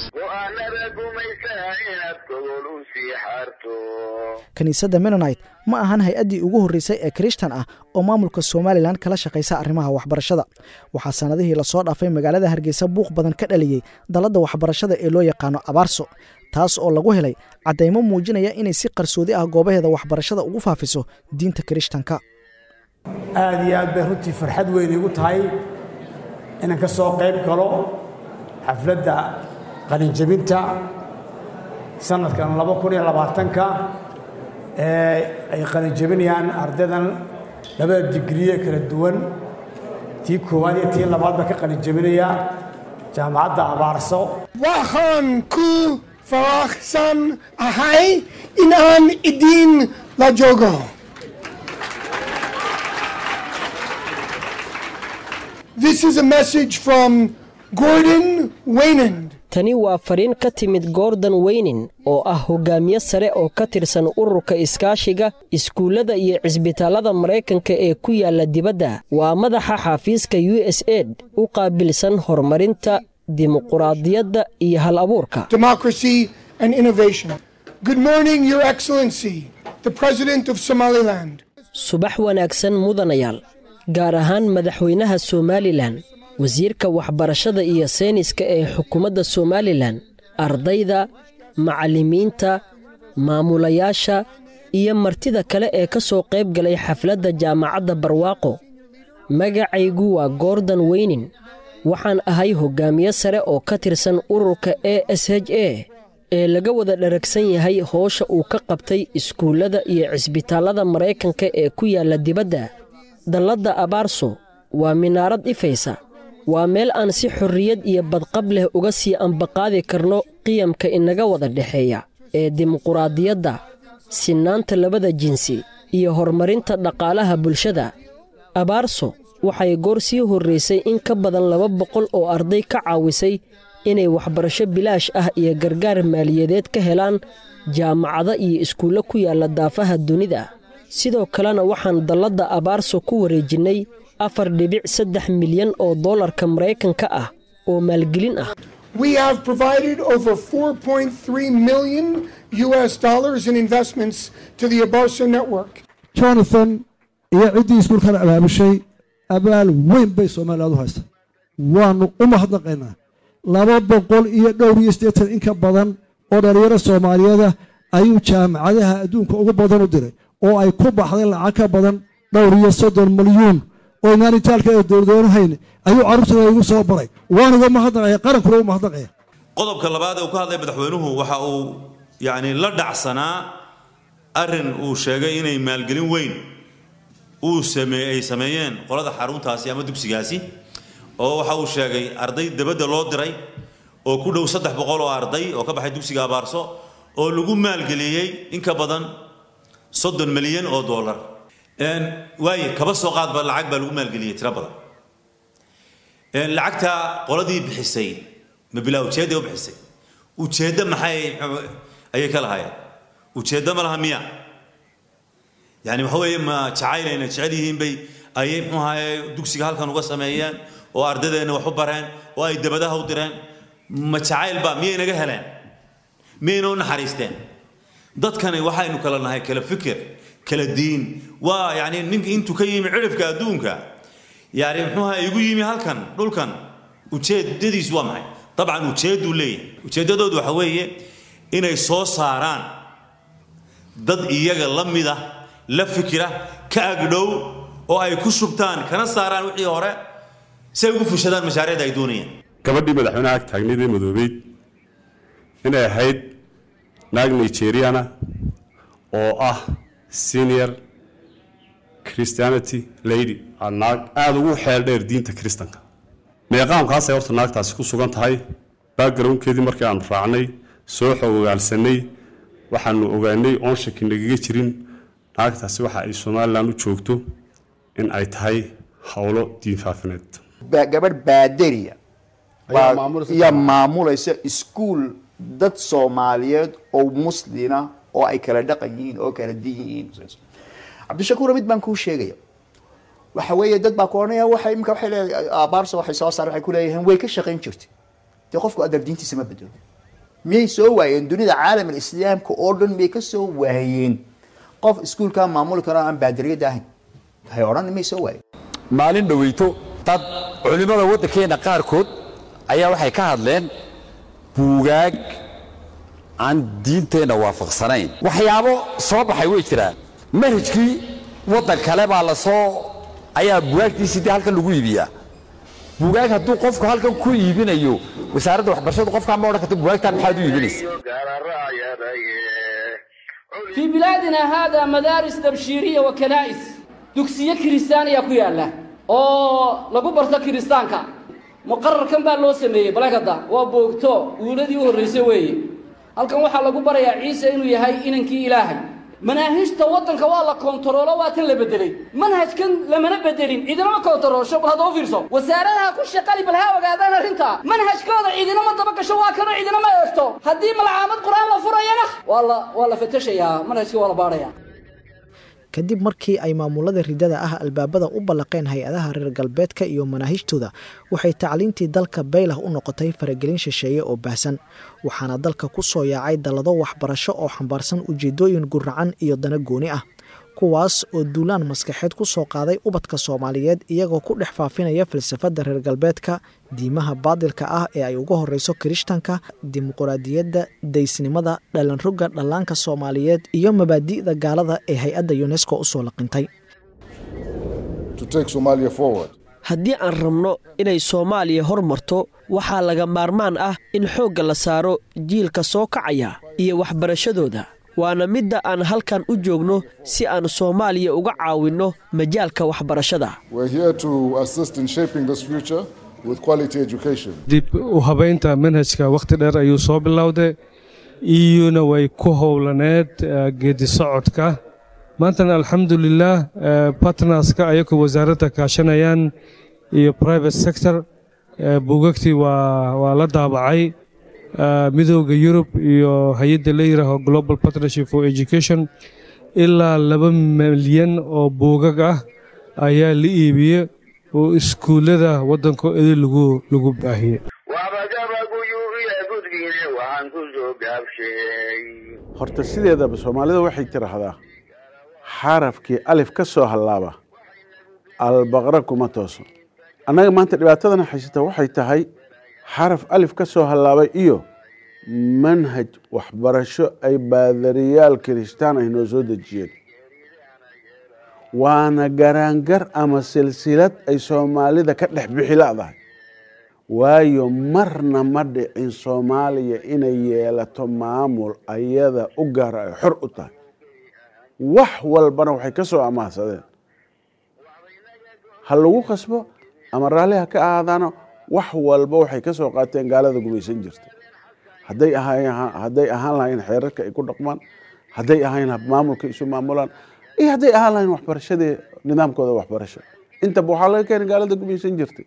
kiniisadda menonite ma ahan hay-addii ugu horreysay ee kirishtan ah oo maamulka somalilan kala shaqaysa arrimaha waxbarashada waxaa sannadihii lasoo dhaafay magaalada hargeysa buuq badan ka dhaliyey dalladda waxbarashada ee loo yaqaano abaarso taas oo lagu helay caddaymo muujinaya inay si qarsoodi ah goobaheeda waxbarashada ugu faafiso diinta kirishtanka aad iyo aad bay runtii farxad weyn iigu tahay inaan ka soo qayb galo xafladda qalinjebinta sanadkan laba kun iyo labaatanka ee ay qalinjebinayaan ardaydan labada digriye kala duwan tii koowaad iyo tii labaad baa ka qalinjebinaya jaamacadda abaarso waxaan ku faraxsan ahay inaan idin la joogo This is a message from Gordon Waynand. tani waa fariin ka timid gordon weynin oo ah hogaamiye sare oo ka tirsan ururka iskaashiga iskuullada iyo cisbitaallada maraykanka ee ku yaalla dibadda waa madaxa xafiiska u s aid u qaabilsan horumarinta dimuquraadiyadda iyo hal abuurka Democracy and Innovation. Good morning, Your Excellency, the President of Somaliland. subax wanaagsan mudanayaal gaar ahaan madaxweynaha somalilan wasiirka waxbarashada iyo sayniska ee xukuumadda somalilan ardayda macallimiinta maamulayaasha iyo martida kale ee ka soo qayb galay xafladda jaamacadda barwaaqo magacaygu waa gordon weynin waxaan ahay hoggaamiye sare oo ka tirsan ururka e s h a ee laga wada dharagsan yahay hoosha uu ka qabtay iskuullada iyo cisbitaallada maraykanka ee ku yaalla dibadda dalladda abaarso waa minaarad ifaysa waa meel aan si xorriyad iyo badqab leh uga sii ambaqaadi karno qiyamka inaga wada dhexeeya ee dimuquraadiyadda sinnaanta labada jinsi iyo horumarinta dhaqaalaha bulshada abaarso waxay goor sii horraysay in ka badan laba boqol oo arday ka caawisay inay waxbarasho bilaash ah iyo gargaar maaliyadeed ka helaan jaamacado iyo iskuullo ku yaalla daafaha dunida sidoo kalena waxaan dalladda abaarso ku wareejinnay afar dhibic saddex milyan oo dollarka maraykanka ah oo maalgelin ah We have provided over 4.3 million US dollars in investments to the Abarso network. jonathan iyo ciddii iskuulkan abaabushay abaal weyn bay soomaaliyaad u haysta waannu u mahadnaqaynaa laba boqol iyo dhowr iyo siddeetan in ka badan oo dhallinyaro soomaaliyeeda ayuu jaamacadaha adduunka ugu badan u diray oo ay ku baxday lacag ka badan dhowr iyo soddon milyuun oo inaan itaalka ee dowladweynahayn ayuu carruurtada igu soo baray waan uga mahadnaqaya qarankuna u mahadnaqaya qodobka labaad ee uu ka hadlay madaxweynuhu waxa uu yacni la dhacsanaa arrin uu sheegay inay maalgelin weyn uu sameey ay sameeyeen qolada xaruntaasi ama dugsigaasi oo waxa uu sheegay arday dabadda loo diray oo ku dhow saddex boqol oo arday oo ka baxay dugsiga abaarso oo lagu maalgeliyey in ka badan soddon milyan oo dollar waaye kaba soo qaadba lacag baa lagu maalgeliyey tiro badan lacagta qoladii bixisay ma bilaa ujeedday u bixisay ujeeddo maxay ayay ka lahaayeen ujeeddo ma laha miya yani waxa weeye ma jacaynayna jecel yihiin bay ayay muxuu ahaye dugsiga halkan uga sameeyeen oo ardadeenna wax u bareen oo ay dabadaha u direen ma jacaylba miyay naga heleen miyayna u naxariisteen dadkani waxaynu kala nahay kala fikir kala diin waa yani ninka intuu ka yimi cirifka adduunka yani muxuu ahaye igu yimi halkan dhulkan ujeedadiisu waa maxay dabcan ujeedduu leeyahay ujeeddadoodu waxa weeye inay soo saaraan dad iyaga la mida la fikira ka agdhow oo ay ku shubtaan kana saaraan wixii hore si ay ugu fushadaan mashaariicda ay doonayaan gabadhii madaxweynaha ag taagnayd ee madoobeyd inay ahayd naag nigeriana oo ah senior christianity lady aa naag aada ugu xeel dheer diinta kiristanka meeqaamkaasay horta naagtaasi ku sugan tahay backgroundkeedii markii aanu raacnay soo xogogaalsanay waxaanu ogaanay oon shaki nagaga jirin naagtaasi waxa ay somalilan u joogto in ay tahay howlo diin faafineed gabadh baadariya iyo maamulaysa iskuul dad soomaaliyeed oo muslina oo ay kala dhaqan yihiin oo kala din yihiin cabdishakuura mid baan kuu sheegaya waxa weeye dad baa ku odhanaya waxay imika waxay leedahay abaarsa waxay soo saar waxay ku leeyihiin way ka shaqayn jirtay dee qofku adar diintiisa ma bedelo miyay soo waayeen dunida caalam islaamka oo dhan miyay ka soo waayeen qof iskuulkaa maamuli karo aan baadariyada ahayn hay odhan miyay soo waayeen maalin dhoweyto dad culimmada waddankeena qaarkood ayaa waxay ka hadleen buugaag aan diinteenna waafaqsanayn waxyaabo soo baxay way jiraan manhajkii waddan kale baa la soo ayaa bugaagtiisii dee halkan lagu iibiyaa bugaag hadduu qofku halkan ku iibinayo wasaaradda waxbarashadu qofkaa ma odhan karta bugaagtaan maxaad u iibinaysa في بلادنا هذا مدارس تبشيرية وكنائس دكسية كريستانية كيالا oo lagu barto kiristaanka muqararkan baa loo sameeyey balagada waa boogto uuladii u horreysay weeye halkan waxaa lagu barayaa ciise inuu yahay inankii ilaahay manaahijta waddanka waa la koontaroolo waa tan la bedelay manhajkan lamana bedelin cidinama koontaroolsho bal hadda u fiirso wasaaradaha ku shaqali bal ha ogaadaan arrintaa manhajkooda cidinama daba gasho waa kanoo cidinama eegto haddii malacaamad qur-aan la furayana waa la waa la fatashayaa manhajkii waa la baadhayaa kadib markii ay maamulada ridada ah albaabada u ballaqeen hay-adaha reer galbeedka iyo manaahijtooda waxay tacliintii dalka baylah u noqotay faragelin shisheeye oo baahsan waxaana dalka ku soo yaacay dallado waxbarasho oo xambaarsan ujeedooyin guracan iyo dana gooni ah kuwaas oo duulaan maskaxeed ku soo qaaday ubadka soomaaliyeed iyagoo ku dhex faafinaya falsafadda reer galbeedka diimaha baadilka ah ee ay uga horreyso kirishtanka dimuquraadiyadda daysnimada dhalanrogga dhallaanka soomaaliyeed iyo mabaadi'da gaalada ee hay-adda yunesko u soo laqintay haddii aan rabno inay soomaaliya hor marto waxaa laga maarmaan ah in xoogga la saaro jiilka soo kacaya iyo waxbarashadooda waana midda aan halkan u joogno si aan soomaaliya uga caawinno majaalka waxbarashada dib u habaynta manhajka wakhti dheer ayuu soo bilowday iyuna way ku howlaneed geedi socodka maantana alxamdulilah bartnerska ayagoo wasaaradda kaashanayaan iyo private sector buugagtii waa la daabacay midooda yurub iyo hay-adda la yiraaho global partnership for education ilaa laba milyan oo buugag ah ayaa la iibiyey oo iskuullada waddanka edi lagu lagu baahiyey horta sideedaba soomaalida waxay tiraahdaa xarafkii alif ka soo hallaaba albaqra kuma tooso annaga maanta dhibaatadana haysata waxay tahay xaraf alif ka soo hallaabay iyo manhaj waxbarasho ay baadariyaal kiristaan ay noo soo dejiyeen waana garaangar ama silsilad ay soomaalida ka dhex bixi la'dahay waayo marna ma dhicin soomaaliya inay yeelato maamul ayada u gaara ay xor u tahay wax walbana waxay ka soo amaahsadeen ha lagu khasbo ama raalli ha ka ahaadaano wax walba waxay ka soo qaateen gaalada gumaysan jirta hadday hadday ahaan lahayn xeerarka ay ku dhaqmaan hadday ahayn maamulka isu maamulaan iyo hadday ahaan lahayn waxbarashadii nidaamkooda waxbarasho intaba waxaa laga keenay gaalada gumaysan jirtay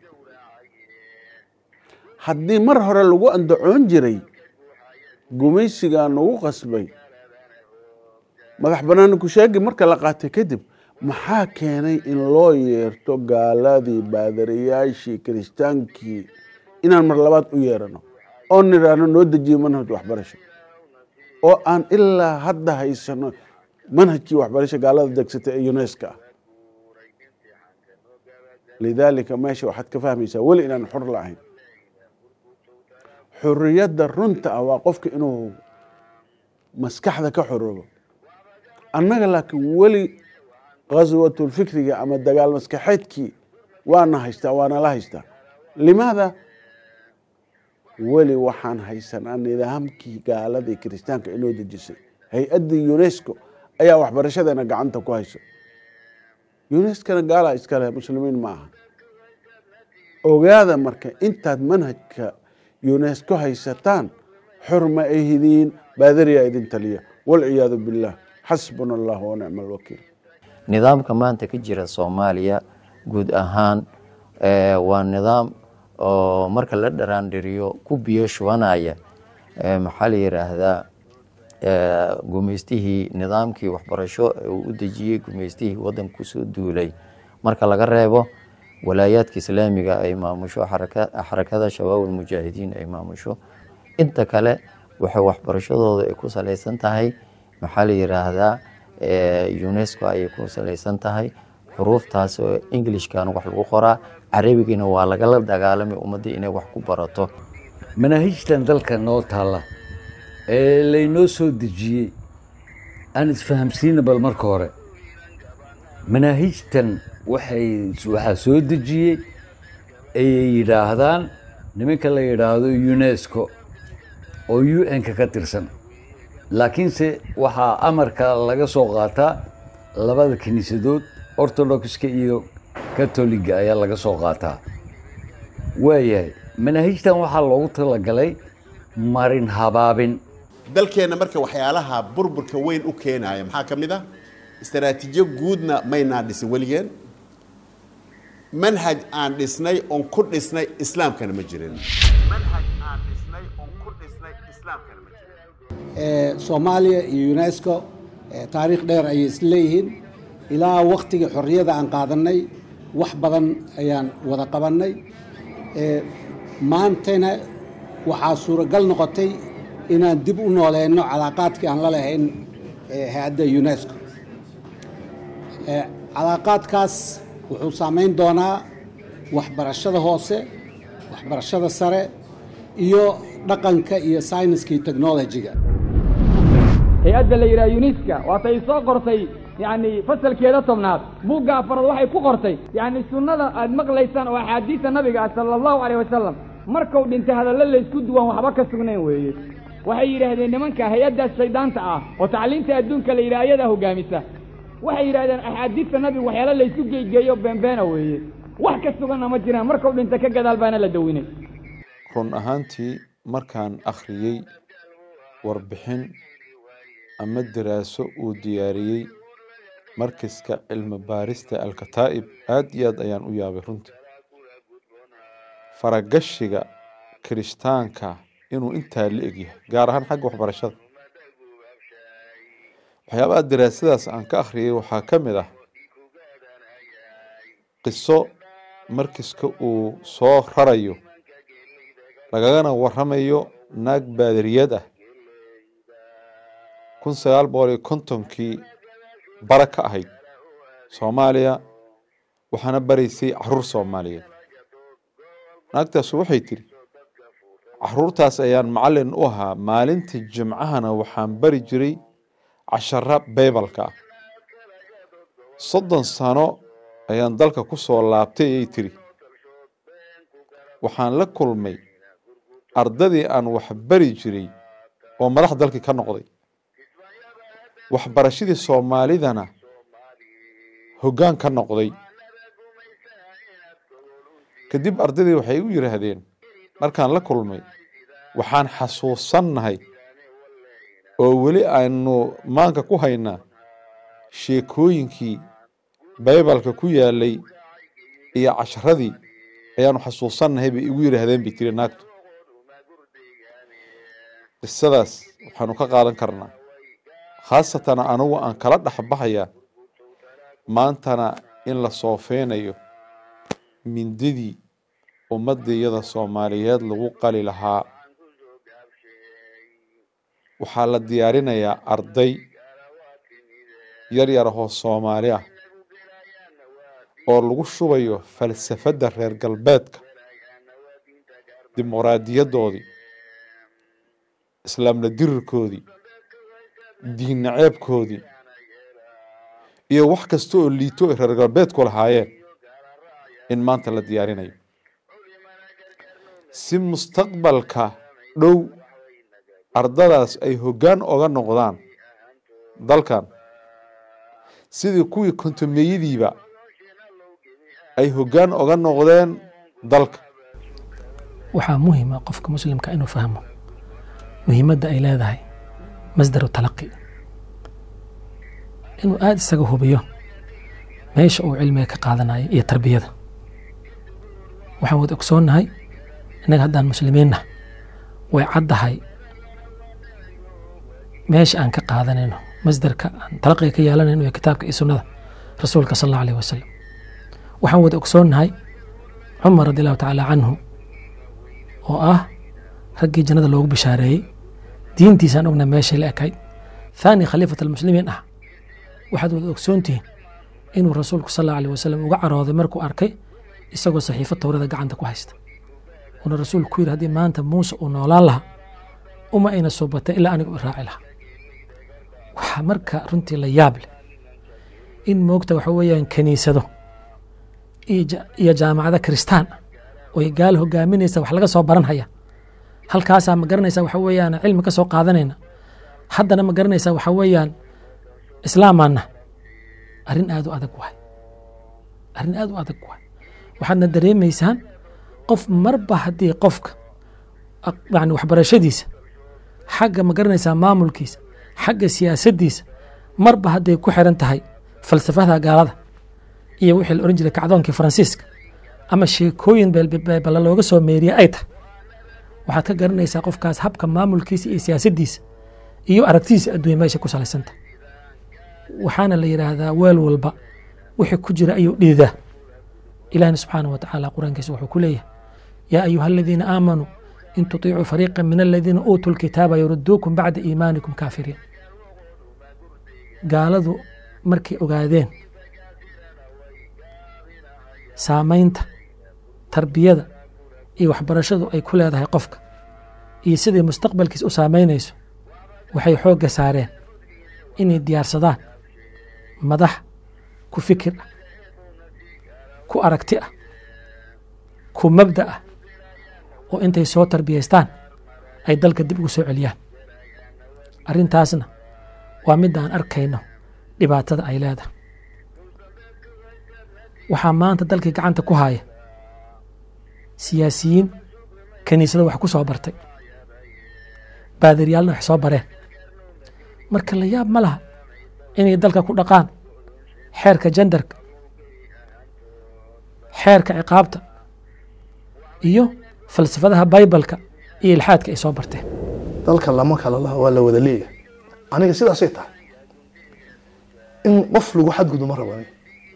haddii mar hore lagu andacoon jiray gumaysigaa nagu qasbay madax banaani kusheegi marka la qaatay kadib maxaa keenay in loo yeerto gaaladii baadariyaashii kiristaankii inaan mar labaad u yeerano oo nidhaahno noo dejiye manhaj waxbarasho oo aan ilaa hadda haysano manhajkii waxbarasho gaalada degsatay ee uneska ah lidaalika meesha waxaad ka fahmaysaa weli inaan xor la'ahayn xorriyadda runta ah waa qofka inuu maskaxda ka xoroobo annaga laakiin weli khaswatulfikriga ama dagaal maskaxeedkii waana haystaa waana la haystaa limaada weli waxaan haysanaa nidaamkii gaaladii kiristaanka inoo dejisay hay-addii unesco ayaa waxbarashadeena gacanta ku hayso unescona gaala iskale muslimiin ma aha ogaada marka intaad manhajka unesco haysataan xor ma ahidiin baadariyaa idin taliya walciyaadu billaah xasbuna allah wanicma alwakiil nidaamka maanta ka jira soomaaliya guud ahaan waa nidaam oo marka la dharaandhiriyo ku biyo shubanaya maxaa la yidhaahdaa gumaystihii nidaamkii waxbarasho uu u dejiyey gumaystihii waddanka kusoo duulay marka laga reebo walaayaadka islaamiga ay maamusho xarakada shabaab almujaahidiin ay maamusho inta kale waxay waxbarashadooda ay ku salaysan tahay maxaa la yidhaahdaa unesco ayay ku salaysan tahay xuruuftaas oo englishkan wax lagu qoraa carabigiina waa lagala dagaalamay ummadda inay wax ku barato manaahijtan dalka noo taalla ee laynoo soo dejiyey aan isfahamsiina bal marka hore manaahijtan waxay waxaa soo dejiyey ayay yidhaahdaan nimanka la yidhaahdo unesco oo u n-ka ka tirsan laakiinse waxaa amarka laga soo qaataa labada kiniisadood orthodoxka iyo katoliga ayaa laga soo qaataa waayahay manaahijtan waxaa loogu talagalay marin habaabin dalkeenna marka waxyaalaha burburka weyn u keenaya maxaa ka mid ah istaraatiijiyo guudna maynaan dhisin weligeen manhaj aan dhisnay oon ku dhisnay islaamkana ma jirin soomaaliya iyo unesco taariikh dheer ayay isleeyihiin ilaa waktigii xorriyada aan qaadannay wax badan ayaan wada qabannay maantana waxaa suuragal noqotay inaan dib u nooleyno calaaqaadkii aan la lahayn hay-adda unesco calaaqaadkaas wuxuu saameyn doonaa waxbarashada hoose waxbarashada sare iyo dhaqanka iyo sayniska iyo technologiga hay-adda la yidhaha uniska waatay soo qortay yacni fasalkeeda tobnaad buugga afaraad waxay ku qortay yacni sunnada aad maqlaysaan oo axaadiista nabiga ah sala allahu caleyh wasalam markuu dhintay hadallo laysku duwan waxba ka sugnayn weeye waxay yidhaahdeen nimanka hay-addaas shayddaanta ah oo tacliinta adduunka la yidhaha ayadaa hogaamisa waxay yidhahdeen axaadiista nabigu waxyaala laysku geegeeyo beenbeena weeye wax ka suganna ma jiraan markuu dhintay ka gadaal baana la dawinay run ahaantii markaan akhriyey warbixin ama daraaso uu diyaariyey markiska cilmi baarista alkataa'ib aad iyo aad ayaan u yaabay runtii faragashiga kirishtaanka inuu intaa la egyahay gaar ahaan xagga waxbarashada waxyaabaha daraasadaas aan ka akhriyay waxaa ka mid ah qiso markiska uu soo rarayo lagagana waramayo naag baadariyad ah kun sagaal boqol iyo kontonkii bara ka ahayd soomaaliya waxaana baraysay caruur soomaaliyeed naagtaasu waxay tidhi caruurtaas ayaan macallin u ahaa maalinta jimcahana waxaan bari jiray cashara baybalka ah soddon sano ayaan dalka ku soo laabtay ayay tidhi waxaan la kulmay ardadii aan wax bari jiray oo madax dalkii ka noqday waxbarashadii soomaalidana hoggaan ka noqday kadib ardadii waxay u yidhaahdeen markaan la kulmay waxaan xasuusannahay oo weli aynu maanka ku haynaa sheekooyinkii baybalka ku yaalay iyo casharadii ayaanu xasuusannahay bay igu yidhaahdeen bay tiri naagtu qisadaas waxaanu ka qaadan karnaa khaasatan anugu aan kala dhexbaxayaa maantana in la soofeynayo mindidii ummadiyada soomaaliyeed lagu qali lahaa waxaa la diyaarinayaa arday yar yar ahoo soomaali ah oo lagu shubayo falsafadda reer galbeedka dimuqraadiyaddoodii islaamla dirirkoodii diin naceebkoodii iyo wax kasta oo liito ay reer galbeedku lahaayeen in maanta la diyaarinayo si mustaqbalka dhow ardadaas ay hoggaan oga noqdaan dalkan sidii kuwii kontomeyadiiba ay hoggaan oga noqdeen dalka waxaa muhiima qofka muslimka inuu fahmo muhiimadda ay leedahay masdaru talaqi inuu aada isaga hubiyo meesha uu cilmiga ka qaadanayo iyo tarbiyada waxaan wada ogsoonnahay innaga haddaan muslimiinna way caddahay meesha aan ka qaadanayno masdarka aan talaqiga ka yeelanayno iyo kitaabka iyo sunnada rasuulka sal allahu alayh wasalam waxaan wada ogsoonnahay cumar radi allahu tacaala canhu oo ah raggii jannada loogu bishaareeyey diintiisaan ogna meeshay la ekayd thaani khaliifat almuslimiin ah waxaad wada ogsoontihiin inuu rasuulku sal allahu alayh wasalam uga carooday markuu arkay isagoo saxiifo towrada gacanta ku haysta uuna rasuulku ku yidhi haddii maanta muuse uu noolaan lahaa uma ayna soo batay ilaa anigu i raaci lahaa waxaa marka runtii la yaab leh in moogta waxa weeyaan kiniisado iyo jaamacado kiristaan oy gaal hogaaminaysa wax laga soo baranhaya halkaasaa ma garanaysa waxa weeyaan cilmi ka soo qaadanayna haddana ma garanaysa waxa weeyaan islaamaana arrin aad u adag waay arrin aad u adag waay waxaadna dareemaysaan qof marba haddii qofka yani waxbarashadiisa xagga ma garanaysaa maamulkiisa xagga siyaasaddiisa marba hadday ku xiran tahay falsafada gaalada iyo wixii la ohan jiray kacdoonkii faransiiska ama sheekooyin beelbala looga soo meeriye ay tahay waxaad ka garanaysaa qofkaas habka maamulkiisa iyo siyaasaddiisa iyo aragtidiisa adduunya meesha ku salaysanta waxaana la yidhaahdaa weel walba wixii ku jira ayuu dhiidaa ilahina subxaana wa tacaala qur-aankiisa wuxuu ku leeyahay yaa ayuha aladiina aamanuu in tutiicuu fariiqa min aladiina uutuu lkitaaba yuruduukum bacda iimaanikum kaafiriin gaaladu markay ogaadeen saamaynta tarbiyada iyo waxbarashadu ay ku leedahay qofka iyo siday mustaqbalkiisa u saamaynayso waxay xoogga saareen inay diyaarsadaan madax ku fikir ah ku aragti ah ku mabda ah oo intay soo tarbiyaystaan ay dalka dib ugu soo celiyaan arrintaasna waa midda aan arkayno dhibaatada ay leedahay waxaa maanta dalkii gacanta ku haya siyaasiyiin kiniisado wax ku soo bartay baadaryaalna wax soo bareen marka la yaab ma laha inay dalka ku dhaqaan xeerka jandarka xeerka ciqaabta iyo falsafadaha baybalka iyo ilxaadka ay soo barteen dalka lama kala laha waa la wada leeyahay aniga sidaasay tahay in qof lagu xadgudu ma rabo aniga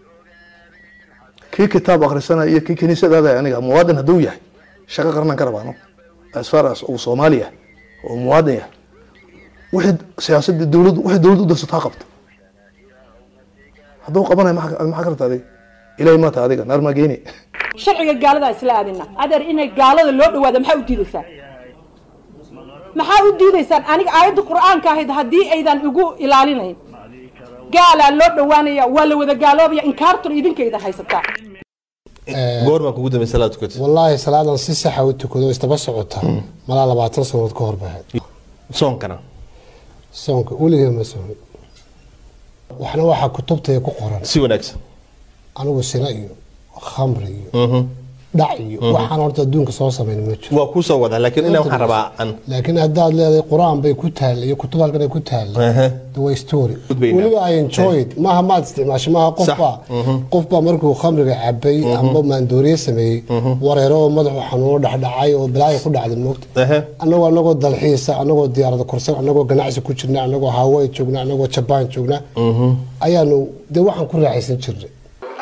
kii kitaab akhrisanaya iyo kii kiniisadaada aniga muwaadin hadduu yahay shaqo qarnan ka rabaa no as far as uu soomaali yahay oo muwaadin yahay wixii siyaasadii dowladdu wixii dowladdu u darsato ha qabto hadduu qabanayo maxaa ka rabta adiga ilahay maata adiga naar maa geeni sharciga gaaladaa isla aadina adeer inay gaalada loo dhawaada maxaa u diidaysaan maxaa u diidaysaan aniga aayadda qur'aanka ahayd haddii aydan igu ilaalinayn gaalaa loo dhawaanaya waa la wada gaaloobaya inkaartun idinkayda haysataa goormaa kugu dambe salaad tukatay wallaahi salaadan si saxa u tukado istaba socota malaa labaatan sanood ka hor bahayd soonkana soonka weligee ma soomin waxna waxaa kutubtaya ku qoran si wanaagsan anigu sina iyo khamri iyo dhac iyo waxaan horta adduunka soo samayn ma jiro waa kuu soo wadaa laakiin inaan waxaan rabaa an laakiin haddaad leedahay qur-aan bay ku taalla iyo kutub halkan ay ku taalla the way story weliba i enjoy it maaha maad isticmaasho maaha qofbaa qofbaa markuu khamriga cabay amba maandooriye sameeyey wareero oo madaxu xanuuno dhexdhacay oo balaayo ku dhacday moogta annagoo anagoo dalxiisa anagoo diyaarada korsan anagoo ganacsi ku jirna anagoo hawaii joogna anagoo jabaan joogna ayaanu dee waxaan ku raaxaysan jirnay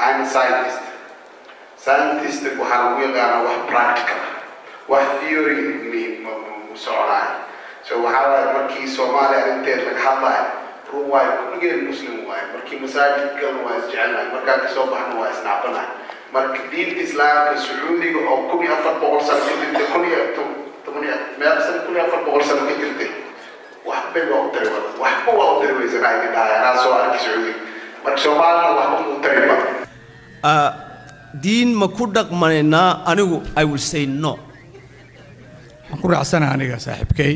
scientist waxaa lagu yaqaanaa wax practical wax theory mu soconayo so waxaa waaye markii soomaaliya arrinteed laga hadlayo run waayo kulligeen muslim waaye markii masaajid galna waa isjecelnahay markaan kasoo baxna waa isnacbanahay marka diinta islaamka sacuudiga oo kun iyo afar boqol sano ka jirtay kun iyo toban iyo meel sano kun iyo afar boqol sano ka jirtay waxbay waa u tari wada waxba waa u tari weysanahay ka dhahay anaa soo arki sacuudiga marka soomaalina waxba mu tari ba diin ma ku dhaqmanaynaa anigu i will say no waxaan ku raacsanaha aniga saaxiibkay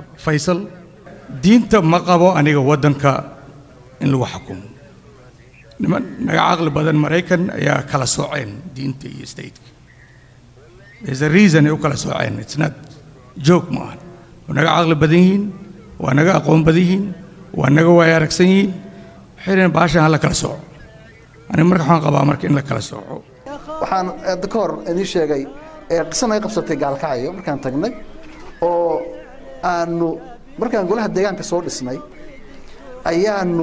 faysal diinta ma qabo aniga waddanka in lagu xukumo niman naga caqli badan maraykan ayaa kala sooceen diinta iyo stateka there's a reason ay u kala sooceen it's not joke ma ahan waa naga caqli badan yihiin waa naga aqoon badan yihiin waa naga waaya aragsan yihiin waxay dhaheen baashan ha la kala sooco aniga marka waxaan qabaa marka in la kala sooco waxaan hadda ka hor idiin sheegay ee qiso naga qabsatay gaalkacyo markaan tagnay oo aanu markaan golaha deegaanka soo dhisnay ayaanu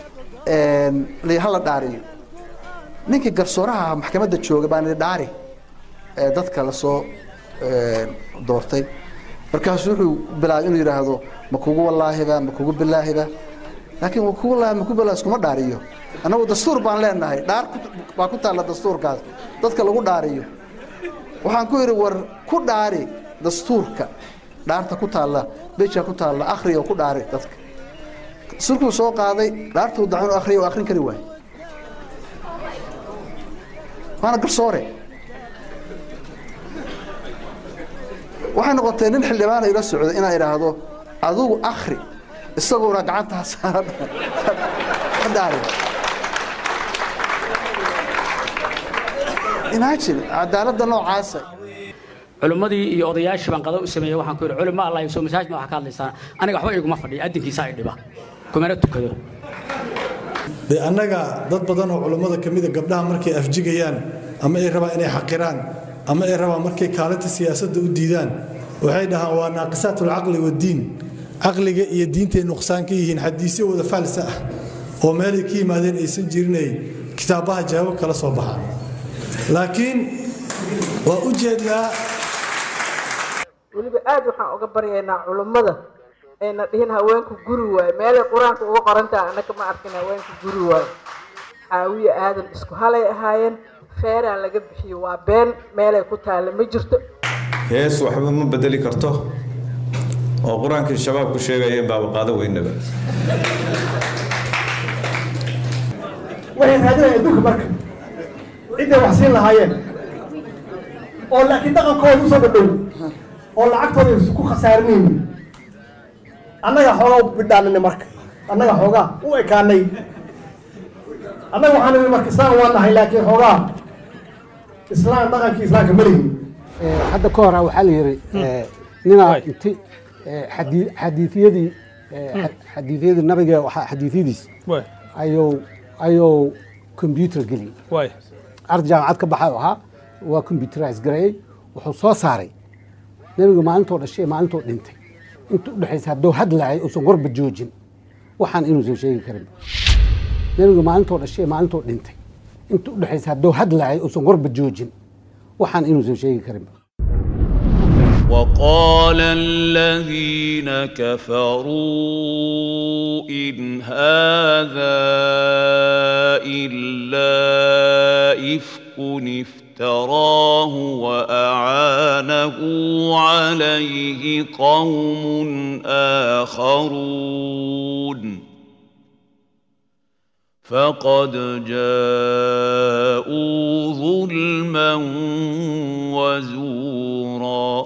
hala dhaariyo ninkii garsooraha maxkamadda jooga baan idhi dhaari ee dadka lasoo doortay markaasuu wuxuu bilaabay inuu yidhaahdo ma kugu wallaahiba ma kugu bilaahiba laakiin ma kugu wallaahi ma kugu bilaahi iskuma dhaariyo annagu dastuur baan leenahay dhaar baa ku taalla dastuurkaas dadka lagu dhaariyo waxaan ku yidhi war ku dhaari dastuurka dhaarta ku taalla bejka ku taalla akhriya ku dhaari dadka sulkuu soo qaaday dhaartuu dacan akhriya oo akhrin kari waaye waana garsoore waxay noqotay nin xildhibaana ila socda inaan idhaahdo adugu akhri isaguna gacantaa saara dhaari imagine cadaaladda noocaasa culimmadii iyo odayaashii baan qado u sameeyey waxaan ku yidhi culimo allah soo masaajid ma waxa ka hadlaysaan aniga waxba iguma fadhiya adinkiisa ay dhiba kumana tukado dee annaga dad badan oo culummada ka mida gabdhaha markay afjigayaan ama ay rabaan inay xaqiraan ama ay rabaan markay kaalinta siyaasadda u diidaan waxay dhahaan waa naaqisaat alcaqli waddiin caqliga iyo diintay nuqsaan ka yihiin xadiisyo wada faalsa ah oo meelay ka yimaadeen aysan jirinay kitaabaha jawaab kala soo baxaan laakiin waa u jeednaa weliba aad waxaan uga baryaynaa culummada ayna dhihin haweenku guri waayo meelay qur-aanka uga qorantaha annaka ma arkin haweenku guri waayo caawiye aadan isku halay ahaayeen feeraan laga bixiyo waa been meelay ku taalla ma jirto hees waxba ma bedeli karto oo qur-aankii shabaabku sheegayeen baaba qaado weynaba waxay raadinayaan adduunka marka cidday wax siin lahaayeen oo laakiin dhaqankooda usoo dhadhow oo lacagtooda aysan ku khasaarinaynin annaga xoogaa u bidhaanina marka annaga xoogaa u ekaanay annaga waxaan nidhi marka islaan waa nahay laakiin xoogaa islaan dhaqankii islaamka ma lihin hadda ka hora waxaa la yidhi ninaa inti xadii- xadiifiyadii xadiifiyadii nabiga waxaa- xadiifyadiis ayuu ayuu combyuter geliyey arday jaamacad ka baxay oo ahaa waa combyuterize gareeyey wuxuu soo saaray nebiga maalintoo dhashay ee maalintoo dhintay inta u dhexaysa hadduu hadlaayay uusan warba joojin waxaan inuusan sheegi karin nebiga maalintoo dhashay ee maalintoo dhintay inta u dhexaysa hadduu hadlaayay uusan warba joojin waxaan inuusan sheegi karin وقال الذين كفروا إن هذا إلا إفك افتراه وأعانه عليه قوم آخرون فقد جاءوا ظلما وزورا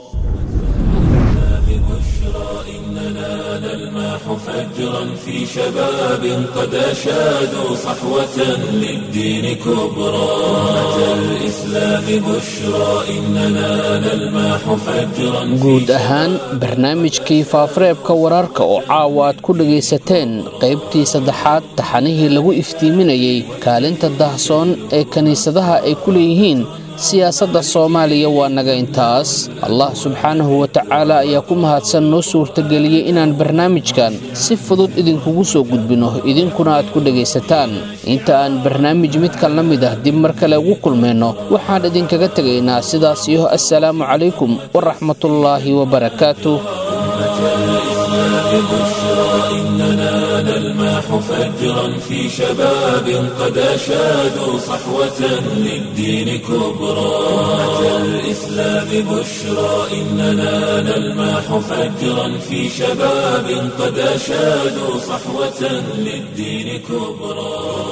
إننا نلمح فجرا في شباب قد أشادوا صحوة للدين كبرى أمة الإسلام بشرى إننا نلمح فجرا guud ahaan barnaamijkii faafareebka wararka oo caawa aad ku dhagaysateen qaybtii saddexaad taxanihii lagu iftiiminayey kaalinta dahsoon ee kiniisadaha ay ku leeyihiin siyaasadda soomaaliya waa naga intaas allah subxaanahu wa tacaala ayaa ku mahadsan noo suurtageliyey inaan barnaamijkan si fudud idinkugu soo gudbino idinkuna aad ku dhegaysataan inta aan barnaamij midkan la mid ah dib mar kale ugu kulmayno waxaan idinkaga tegaynaa sidaas iyo assalaamu calaykum waraxmatullaahi wabarakaatuh بشرى إننا نلمح فجرا في شباب قد أشادوا صحوة للدين كبرى أمة الإسلام بشرى إننا نلمح فجرا في شباب قد أشادوا صحوة للدين كبرى